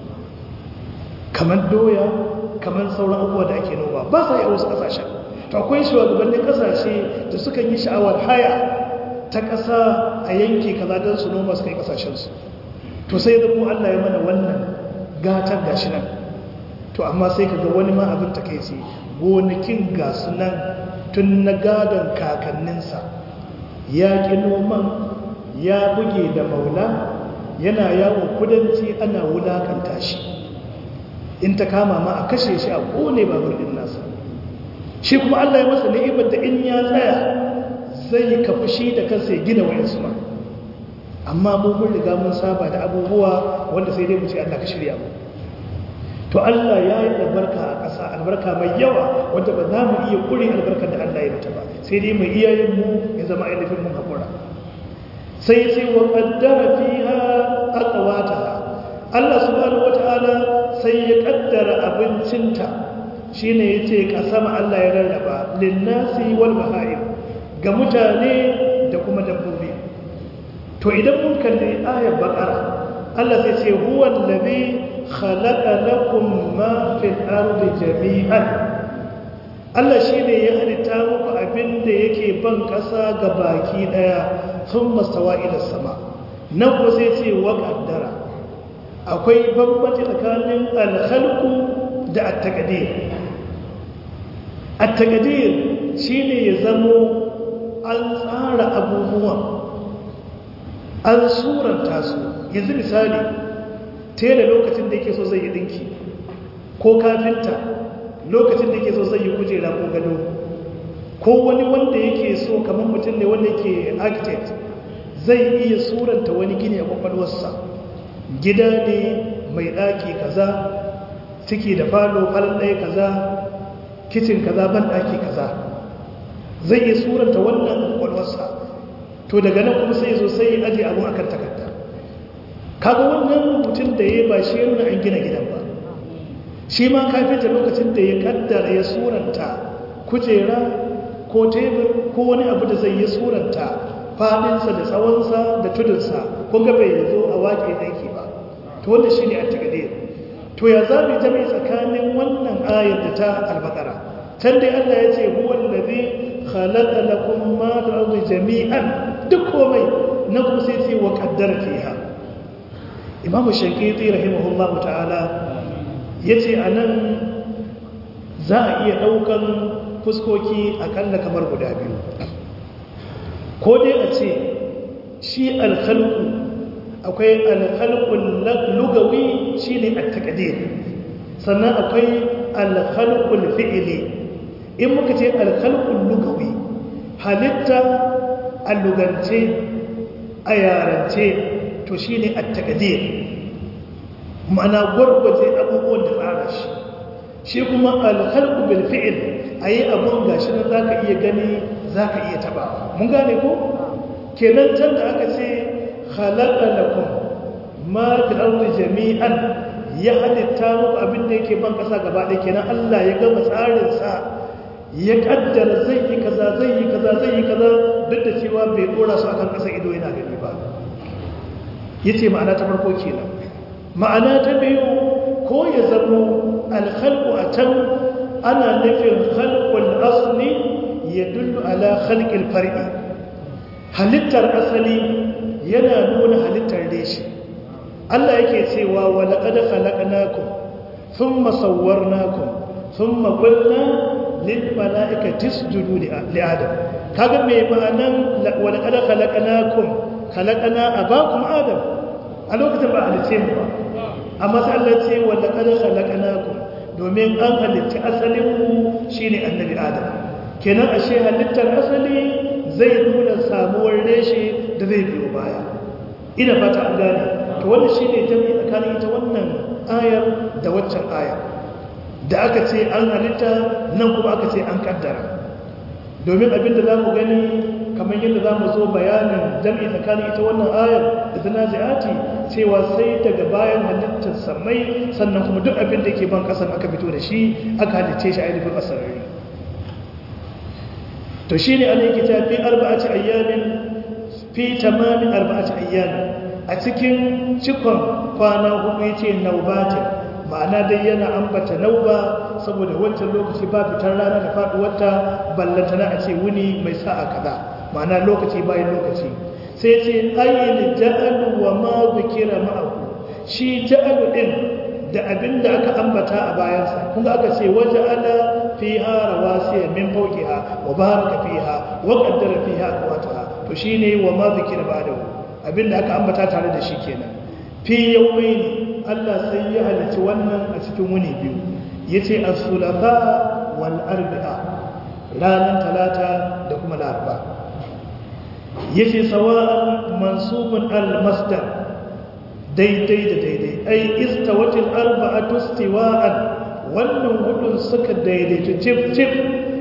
kamar doya kamar sauran abubuwa da ake noma ba sa yi a wasu ƙasashen to akwai shugabannin ƙasashe da suka yi sha'awar haya ta ƙasa a yanki kaza don su noma su kai ƙasashensu to sai da mu Allah ya mana wannan gatar gashi nan to amma sai ka ga wani ma abin ta kai gonakin ga sunan tun na gadon kakanninsa ya ƙi noman ya buge da maula yana yawon kudanci ana wulakanta shi in ta kama ma a kashe shi a kone babur din nasa shi kuma Allah ya masa ni'imar da in ya tsaya zai kafi shi da kansa ya gina wayansu ma amma mu mun riga mun saba da abubuwa wanda sai dai mu ce Allah ka shirya mu to Allah ya yi albarka a ƙasa albarka mai yawa wanda ba za mu iya ƙure albarkar da Allah ya mata ba sai dai mai iyayen mu ya zama ainihin mun haƙura sai sai wa ƙaddara fiha aqwataha Allah subhanahu wata'ala sai ya ƙaddara abincinta shine yace kasama Allah ya rarraba linnasi wal baha'im ga mutane da kuma dabbobi to idan mun kalli ayar baqara Allah sai ce huwa allazi khalaqa lakum ma fil ardi jami'an Allah shine ya halitta muku abin da yake ban kasa ga baki daya thumma stawa ila sama nan ko sai ce wa qaddara akwai bambanci tsakanin al-khalqu da at-taqdir at-taqdir shine ya zamo an tsara abubuwan an suranta su yanzu misali tela lokacin da yake so zai yi dinki ko kafinta lokacin da yake so zai yi kujera ko gado ko wani wanda yake so kamar mutum ne wanda yake architect zai iya suranta wani gini a kwakwalwarsa gida ne mai ɗaki kaza ciki da falo falon ɗaya kaza kicin kaza ban ɗaki kaza zai iya suranta wannan kwakwalwarsa to daga nan kuma sai zo sai aje abun akan takarda kaga wannan rubutun da ya ba shi ya nuna an gina gidan ba shi ma kafinta lokacin da ya kaddara ya suranta kujera ko tebur ko wani abu da zai yi suranta fadinsa da tsawonsa da tudunsa kun ga bai zo a waƙe aiki ba to wanda shi ne a tagadir to ya za mu jami tsakanin wannan ayar da ta albakara can dai allah ya ce huwan da zai khalaqa lakum ma fil ardi jami'an duk komai na kuma sai ce wa qaddara fiha imam shankiti rahimahullahu ta'ala yace anan za a iya daukan fuskoki akalla kamar guda biyu ko dai a ce shi al-khalqu akwai al-khalqul lugawi shine at-taqdir sannan akwai al-khalqul fi'li in muka ce al-khalqul lugawi halitta a lugance a yarance to shi ne a takadir ma'ana gwargwaje abubuwan da tsara shi shi kuma alhalku bil fi'il a yi abun gashi na za ka iya gani za ka iya taba mun gane ko kenan can da aka ce halaka lakum ma fil ardi jami'an ya halitta muku abin da yake ban kasa gaba ɗaya kenan Allah ya gama tsarinsa ya kaddara zai yi kaza zai yi kaza zai yi kaza duk da cewa bai dora su akan kasa ido yana gani ba yace ma'ana ta farko kenan ma'ana ta biyu ko ya zamo alkhalqu a can ana nufin khalqul asli yadullu ala khalqil far'i halittar asali yana nuna halittar reshi Allah yake cewa wa laqad khalaqnakum thumma sawwarnakum thumma qulna lil mala'ikati isjudu li adam kaga me ma'anan wa laqad khalaqnakum khalaqna abakum adam a lokacin ba halice mu ba amma sai Allah ce wa laqad khalaqnakum domin an halitta asalin mu shine annabi adam kenan ashe halittar asali zai nuna samuwar reshe da zai biyo baya ina fata an gane to wannan shine jami'i tsakanin ita wannan ayar da waccan ayar da aka ce an halitta nan kuma aka ce an kaddara domin abinda za mu gani kamar yadda za mu zo bayanin jam'i tsakanin ita wannan ayar da ta nazi'ati cewa sai daga bayan halittar samai sannan kuma duk abin da ke ban kasan aka fito da shi aka halicce shi ainihin asarari to shi ne ana yake tafi arba'aci ayyamin fi tamamin arba'aci ayyamin a cikin cikon kwana hudu ya ce naubatin ma'ana dai yana ambata nauba saboda wancan lokaci ba fitar rana da faduwarta ballantana a ce wuni mai sa'a kaza ma'ana lokaci bayan lokaci sai ce ayyul ja'alu wa ma zikira ma'ahu shi ja'alu din da abin da aka ambata a bayansa kun ga aka ce waje ala fiha rawasiya min fawqiha wa baraka fiha wa qaddara fiha aqwataha to shine wa ma zikira ba'dahu abin da aka ambata tare da shi kenan fi yawmayn Allah sai ya halarci wannan a cikin wuni biyu yace as-sulata wal arba'a ranar talata da kuma laraba yace sawa'an mansubun al-masdar daidai da daidai ai istawatil arba'atu istiwa'an wannan hudun suka daidaitu cif cif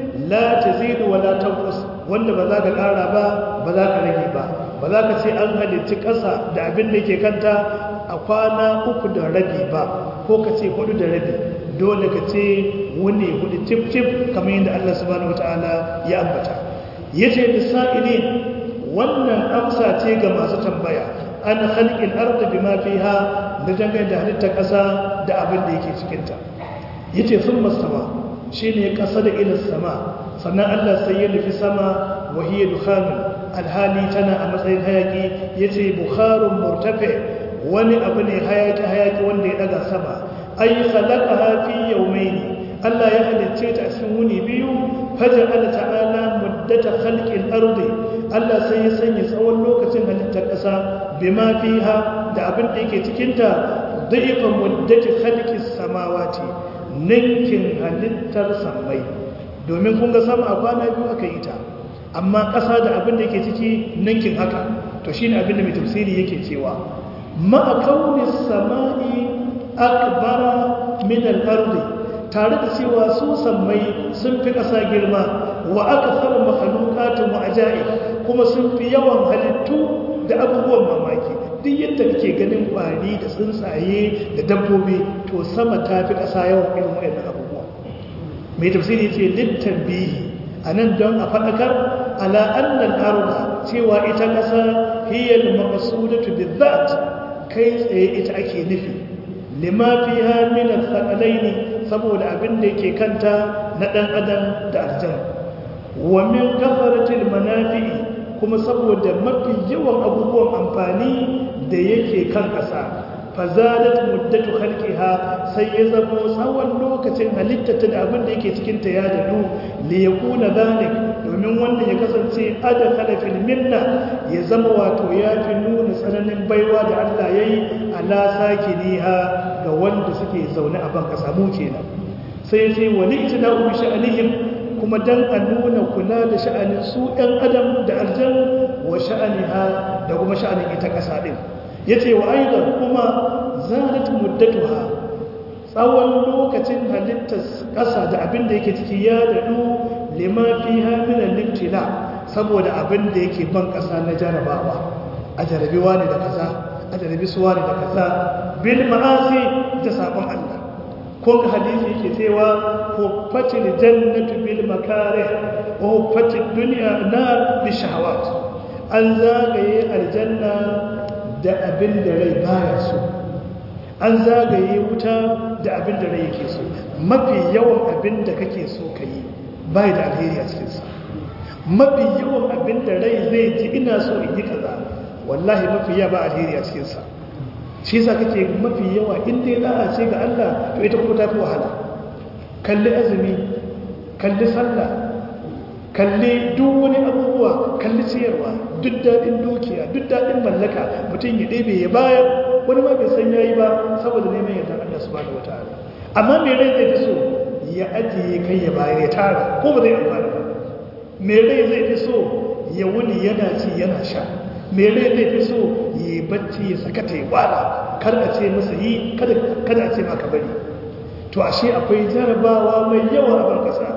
la tazidu wa la tanqus wanda ba za ka kara ba ba za ka rage ba ba za ka ce an halicci ƙasa da abin da ke kanta a kwana uku da rabi ba ko ka ce hudu da rabi dole ka ce wuni hudu cif cif kamar yadda Allah subhanahu wataala ya ambata yace bisa'ilin wannan amsa ce ga masu tambaya an halƙin arda bima fiha da dangane da halittar ƙasa da abin da yake cikinta yace sun mastawa shine ƙasa da ilin sama sannan Allah sai ya nufi sama wa hiya dukhanun alhali tana a matsayin hayaki yace bukharun murtafi wani abu ne hayaki hayaki wanda ya daga sama ay khalaqaha fi yawmayn Allah ya halicce ta a cikin wuni biyu faja'ala ta'ala muddata khalqil ardi Allah sai ya sanya tsawon lokacin halittar ƙasa bima fiha da abin da yake cikinta da'ifa muddati khalqis samawati ninkin halittar samai domin kun ga sama a kwana biyu aka yi ta amma ƙasa da abin da yake ciki ninkin haka to shine abin da mai tafsiri yake cewa ma'a kaunis sama'i akbara min al-ardi tare da cewa su sammai sun fi ƙasa girma wa aka fara mahalukatun wa aja'i kuma sun fi yawan halittu da abubuwan mamaki duk yadda kake ganin kwari da tsuntsaye da dabbobi to sama ta fi ƙasa yawan irin waɗannan abubuwa mai tafsiri ce littan bihi a nan don a faɗakar ala annan arba cewa ita ƙasa hiyar maƙasudatu bizzat kai tsaye ita ake nufi lima fiha min al-thaqalaini saboda abin da yake kanta na ɗan adam da aljan wa min kafaratil manafi'i kuma saboda mafi yawan abubuwan amfani da yake kan ƙasa fazadat muddatu khalqiha sai ya zamo tsawon lokacin halittata da abin da yake cikin ta ya dadu li yakuna zalik domin wanda ya kasance adakhala fil minna ya zama wato ya fi nuna tsananin baiwa da Allah yayi ala sakiniha ga wanda suke zaune a ban kasa mu kenan sai sai wani itina'u bi sha'anihim kuma dan a nuna kula da sha'anin su ɗan adam da aljan wa sha'aniha da kuma sha'anin ita ƙasa ɗin ya ce wa aizar kuma zalat muddatuha tsawon lokacin halittar ƙasa da abin da yake ciki ya daɗu lima fi hamilan liftila saboda abin da yake ban ƙasa na jarabawa a jarabi wani da kaza a jarabi su wani da kaza bil ma'asi da sabon Allah ko ga hadisi yake cewa huffatil jannatu bil makarih wa huffatil dunya nar bi shahawat an zagaye aljanna da abin da rai baya so an zagaye wuta da abin da rai yake so mafi yawan abin da kake so kai bai da alheri a cikin sa mafi yawan abin da rai zai ji ina so in yi kaza wallahi mafi yawa ba alheri a cikin sa shi yasa kake mafi yawa in dai da'a ce ga Allah to ita kuma tafi wahala kalli azumi kalli sallah kalli duk wani abubuwa kalli ciyarwa duk daɗin dukiya duk daɗin mallaka mutum ya ɗebe ya bayar wani ma bai san yayi ba saboda neman yardar Allah subhanahu wataala amma me rai zai fi so ya ajiye kai ya bayar ya tara ko ba zai amfana ba me rai zai fi so ya wuni yana ci yana sha me rai zai fi so yi bacci ya saka ta yi wala kar a ce masa yi kada a ce maka bari to ashe akwai jarabawa mai yawa a barkasa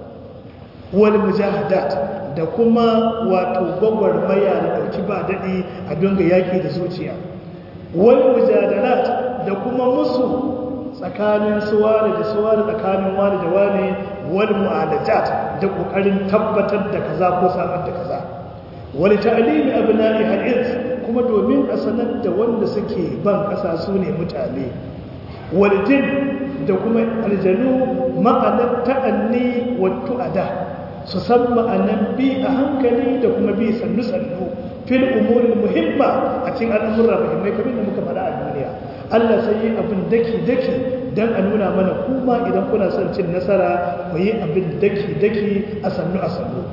wani mujahadat da kuma wato gwagwarmaya da ɗauki ba daɗi a dunga yaƙi da zuciya wani mujadalat da kuma musu tsakanin suwari da suwari tsakanin wani da wani wani mu'alajat da ƙoƙarin tabbatar da kaza ko samar da kaza wani ta'alimi abu na'i hadis kuma domin a sanar da wanda suke ban ƙasa su ne mutane waljin da kuma aljanu ma'anar ta'anni wattu ada su san ma'anar bi a hankali da kuma bi sannu-sannu fil umurin muhimma a cikin al'amurra muhimmai kamar da muka faɗa a duniya Allah sai yi abin daki-daki don a nuna mana kuma idan kuna son cin nasara ku yi abin daki-daki a sannu a sannu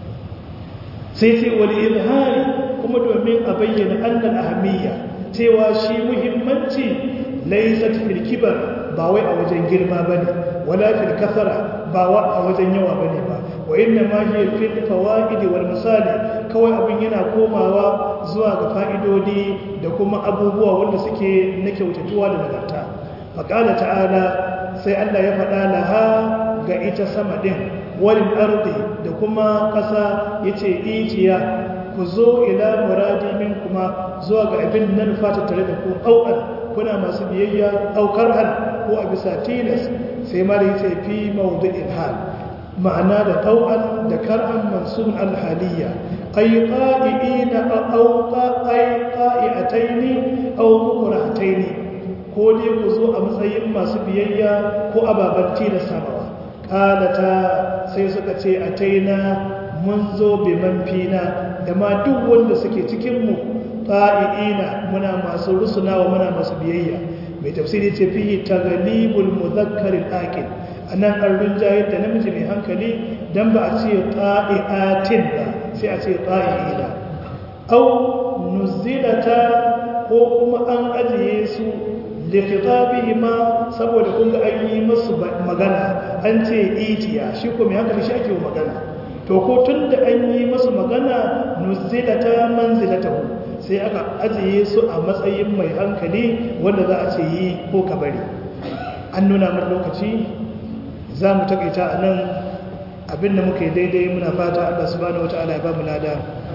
sai sai wani izhari kuma domin a bayyana annan ahamiyya cewa shi muhimmanci laisat fil kibar ba wai a wajen girma bane wala fil kasara ba wa a wajen yawa bane ba wa inna ma hiya fil fawaid wal misali kawai abin yana komawa zuwa ga fa'idodi da kuma abubuwa wanda suke na kyautatuwa da nagarta faqala ta'ala sai Allah ya faɗa laha ga ita sama din wal ardi da kuma ƙasa yace itiya ku zo ila muradi min kuma zuwa ga abin nan fata tare da ku au'an kuna masu biyayya aukar hal ko a bisa tilas sai ma da yace fi mawdu'il hal ma'ana da tau'an da kar'an mansubun alhaliya ay qa'iina aw ay qa'ataini aw mukrahataini ko dai ku zo a matsayin masu biyayya ko ababan tilasawa qalata sai suka ce ataina mun zo bi man fina da ma duk wanda suke cikin mu qa'iina muna masu rusunawa muna masu biyayya mai tafsiri ce fihi taghlibul mudhakkar al-aqil anan an rinjayar da namiji mai hankali dan ba a ce qa'iatin ba sai a ce qa'iina aw nuzilata ko kuma an ajiye su li khitabihima saboda kun ga an yi musu magana an ce itiya shi ko mai hankali shi ake magana to ko tunda an yi musu magana nuzilata manzilatahu sai aka ajiye su a matsayin mai hankali wanda za a ce yi ko ka bari an nuna min lokaci za mu takaita a nan abinda muka yi daidai muna fata allah subhanahu wata'ala ya ba mu lada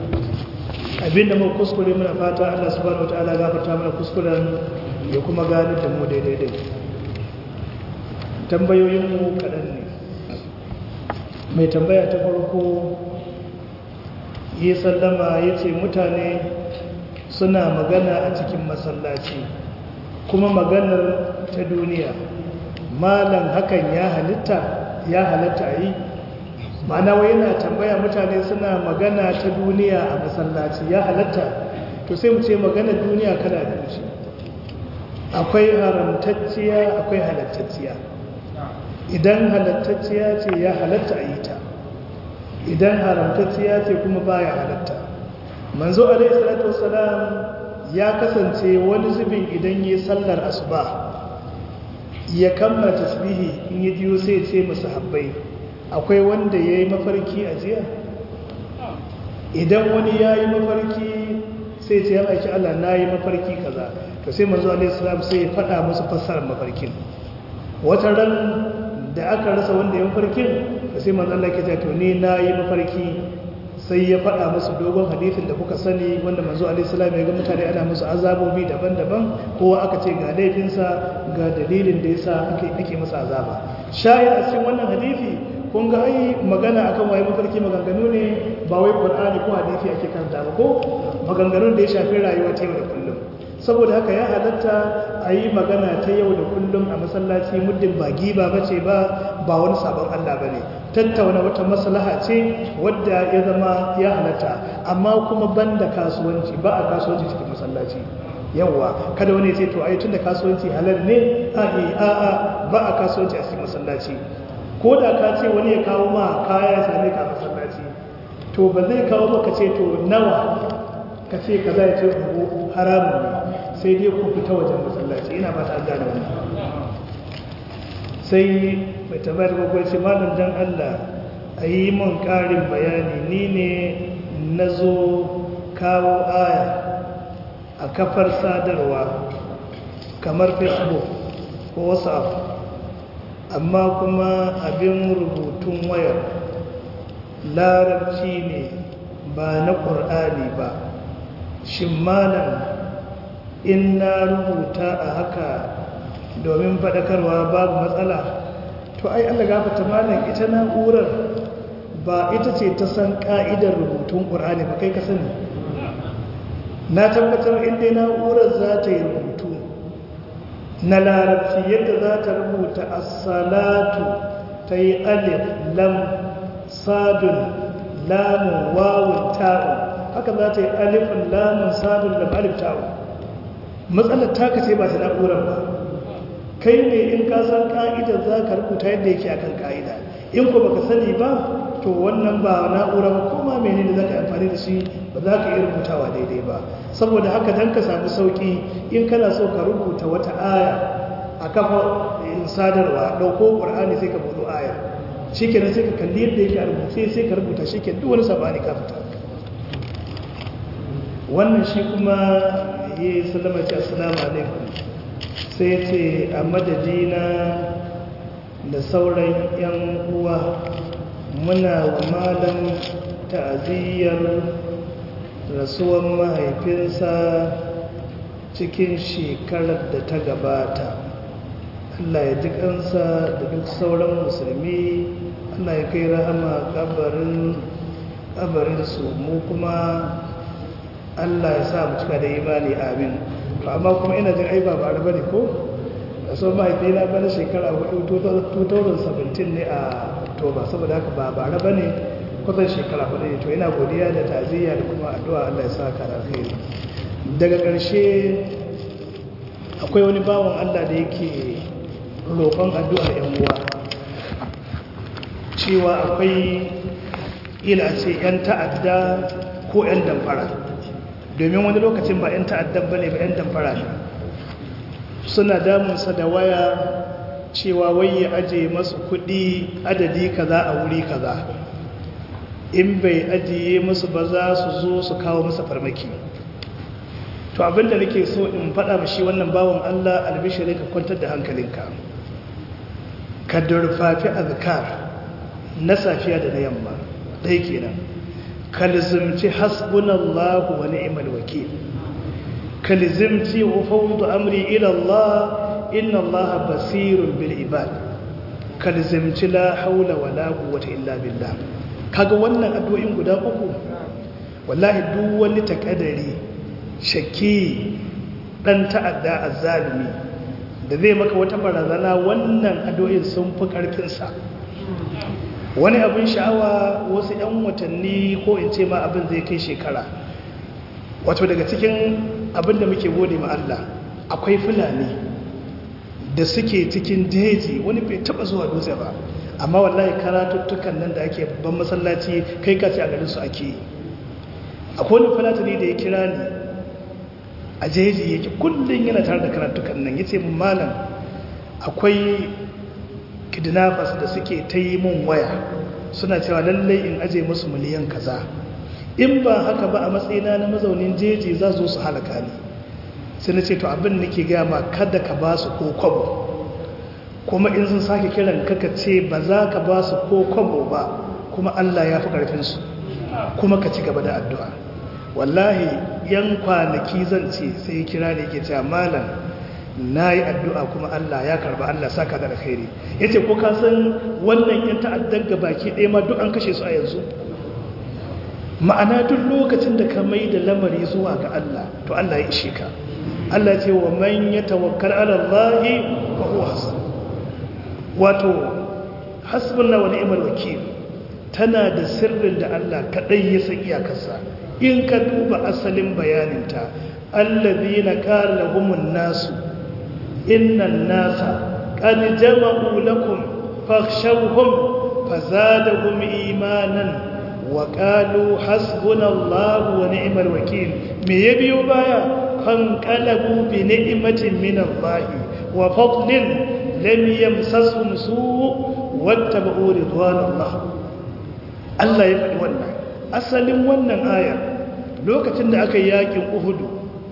abinda muka kuskure muna fata allah subhanahu wata'ala ya gafarta mana kuskuren ya kuma gani da mu daidai tambayoyinmu kaɗan ne mai tambaya ta farko yi sallama ya ce mutane suna magana a cikin masallaci kuma maganar ta duniya malam hakan ya halitta ya halatta yi ma'ana wai yana tambaya mutane suna magana ta duniya a masallaci ya halatta to sai mu ce maganar duniya kala biyu ce akwai haramtacciya akwai halattacciya idan halattacciya ce ya halatta a yi ta idan haramtacciya ce kuma baya halatta manzo alaihi salatu wassalam ya kasance wani zubin idan yi sallar asuba ya kammala tasbihi in yi jiyo sai ce masu habbai akwai wanda ya yi mafarki a jiya idan wani ya yi mafarki sai ce ya aiki Allah na yi mafarki kaza to sai manzo alaihi salam sai ya faɗa musu fassarar mafarkin wata ran da aka rasa wanda ya mafarkin sai manzo Allah ke ce to ni na yi mafarki sai ya faɗa musu dogon hadithin da kuka sani wanda manzo alaihissalam ya ga mutane ana musu azabobi daban-daban kowa aka ce ga laifinsa ga dalilin da yasa ake ake masa azaba shayar a cikin wannan hadithi kun ga ai magana akan waye mafarki maganganu ne ba wai qur'ani ko hadithi ake karanta ba ko maganganun da ya shafi rayuwa ta yau da kullum saboda haka ya halatta a yi magana ta yau da kullum a masallaci muddin ba giba bace ba ba wani sabon Allah bane tattauna wata maslaha ce wadda ya zama ya halatta amma kuma banda kasuwanci ba a kasuwanci cikin masallaci yawa kada wani ce to ai tunda kasuwanci halal ne a a a ba a kasuwanci a cikin masallaci ko da ka ce wani ya kawo ma kaya ya same ka a masallaci to ba zai kawo maka ce to nawa ka ce kaza ya ce haramun ne sai dai ku fita wajen masallaci ina ba ta gane wannan sai mai tambayar bakwai ce malam dan Allah a yi mun ƙarin bayani ni ne na zo kawo aya a kafar sadarwa kamar facebook ko whatsapp amma kuma abin rubutun wayar larabci ne ba na ƙur'ani ba shin malam in na rubuta a haka domin faɗakarwa babu matsala to ai Allah gafata malam ita na'urar ba ita ce ta san ka'idar rubutun ƙur'ani ba kai ka sani na tabbatar inda na'urar za ta yi rubutu na larabci yadda za ta rubuta as-salatu ta yi alif lam sadun lamun wawun ta'un haka za ta yi alifin lamun sadun lam alif ta'un matsalar taka ce ba ta na'urar ba kai ne in ka san ka'idar za ka rubuta yadda yake akan ka'ida in ko baka sani ba to wannan ba na'ura ba kuma menene za ka amfani da shi ba za ka iya rubutawa daidai ba saboda haka dan ka samu sauki in kana so ka rubuta wata aya a kafa sadarwa ɗauko ƙur'ani sai ka buɗo aya shi kenan sai ka kalli yadda yake a rubuce sai ka rubuta shi kenan duk wani sabani ka fita wannan shi kuma ya yi sallama ce assalamu alaikum sai ya ce a madadina da sauran 'yan uwa muna wa malam ta'aziyyar rasuwan mahaifinsa cikin shekarar da ta gabata Allah ya ji kansa da duk sauran musulmi Allah ya kai rahama kabarin kabarinsu mu kuma Allah ya sa mu cika da imani amin to amma kuma ina jin ai ba ba bane ko so mahaifi na bana shekara 2017 ne a Oktoba saboda haka ba bara bane kusan shekara hudu ne to ina godiya da ta'aziyya da kuma addu'a Allah ya sa ka alheri daga ƙarshe akwai wani bawan Allah da yake roƙon addu'ar ‘yan uwa cewa akwai ila ce ‘yan ta'adda ko ‘yan damfara domin wani lokacin ba ‘yan ta'addan ba ne ba ‘yan damfara ne suna damunsa da waya cewa wai ya aje masu kuɗi adadi kaza a wuri kaza in bai ajiye musu ba za su zo su kawo masa farmaki to abinda nake so in faɗa mashi wannan bawan Allah albishiri ka kwantar da hankalinka ka durfafi azkar na safiya da na yamma ɗaya kenan ka lizimci hasbunallahu wa ni'mal wakil ka lizimci ufawdu amri ila Allah inna Allah basirun bil ibad ka lizimci la haula wala quwwata illa billah kaga wannan addu'o'in guda uku wallahi duk wani takadari shakki dan ta'adda azzalimi da zai maka wata barazana wannan addu'o'in sun fi karfin sa wani abin sha'awa wasu 'yan watanni ko in ce ma abin zai kai shekara wato daga cikin abin da muke gode ma Allah akwai fulani da suke cikin jeji wani bai taba zuwa dutse ba amma wallahi karatuttukan nan da ake babban masallaci kai kace a garin su ake yi akwai wani fulatani da ya kira ni a jeji yake kullum yana tare da karatukan nan yace mun malam akwai kidnappers da suke ta yi mun waya suna cewa lallai in aje musu miliyan kaza in ba haka ba a matsayina na mazaunin jeji za su su halaka ni sai na ce to abin nake gaya ma kada ka ba su ko kwabo kuma in sun sake kiran kaka ce ba za ka ba su ko kwabo ba kuma Allah ya fi ƙarfinsu kuma ka ci gaba da addu'a wallahi yan kwanaki zan ce sai kira ne ke cewa malam na yi addu'a kuma Allah ya karba Allah saka da alkhairi ya ce ko ka san wannan yan ta'addan ga baki ɗaya ma duk an kashe su a yanzu ma'ana duk lokacin da ka mai da lamari zuwa ga Allah to Allah ya ishe ka Allah ce wa man ya tawakkal ala Allah fa huwa hasbuh wato hasbunna wa ni'mal wakil tana da sirrin da Allah kadai ya san iyakarsa in ka duba asalin bayaninta allazina qala lahumun nasu innan nasa qad jama'u lakum fakhshawhum fazadahum imanan wa qalu hasbunallahu wa ni'mal wakil me ya biyo baya fanqalabu bi ni'matin min Allah wa fadlin lam yamsashum su' wattaba'u ridwanallah Allah ya faɗi wannan asalin wannan aya lokacin da aka yi yakin Uhudu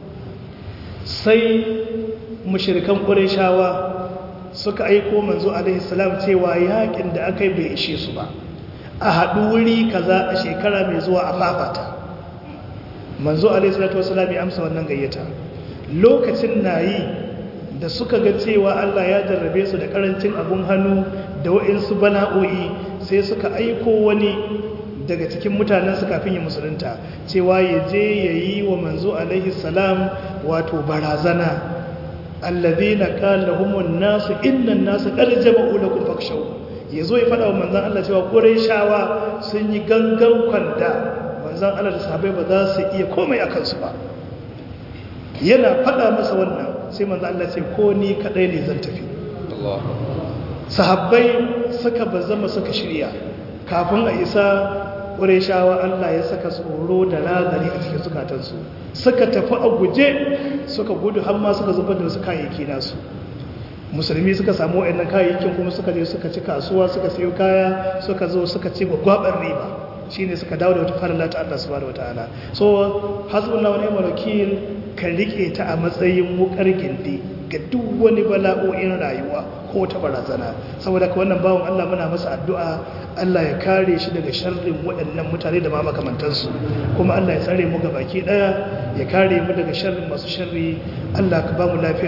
sai mushrikan Qurayshawa suka aiko manzo alaihi salam cewa yakin da aka yi bai ishe su ba a haɗu wuri kaza a shekara mai zuwa a fafata manzo alaihi salatu wasalam ya amsa wannan gayyata lokacin nayi da suka ga cewa Allah ya jarrabe su da karancin abun hannu da wa'insu bala'o'i sai suka aiko wani daga cikin mutanen su kafin ya musulunta cewa ya je ya yi wa manzo alaihi salam wato barazana alladhina qala lahumun nasu innan nasu qad jama'u lakum fakshaw yazo ya fada wa manzon Allah cewa qurayshawa sun yi gangan kwanda manzon Allah da sahabbai ba za su iya komai akan su ba yana faɗa masa wannan sai manzo Allah ce ko ni kadai ne zan tafi sahabbai suka bazama suka shirya kafin a isa ƙureshawa Allah ya saka tsoro da razari a cikin zukatansu suka tafi a guje suka gudu har ma suka zubar da wasu kayayyaki nasu musulmi suka samu wa'annan kayayyakin kuma suka je suka ci kasuwa suka sayo kaya suka zo suka ci gwagwabar riba shine suka dawo da wata farilla ta Allah subhanahu wataala so hasbunallahu wa ni'mal wakil ka rike ta a matsayin wukar gindi ga duk wani bala'o'in rayuwa ko ta barazana saboda ka wannan bawon Allah muna masa addu'a Allah ya kare shi daga sharrin waɗannan mutane da ma makamantansu kuma Allah ya tsare mu ga baki ɗaya ya kare mu daga sharrin masu sharri Allah ka ba mu lafiya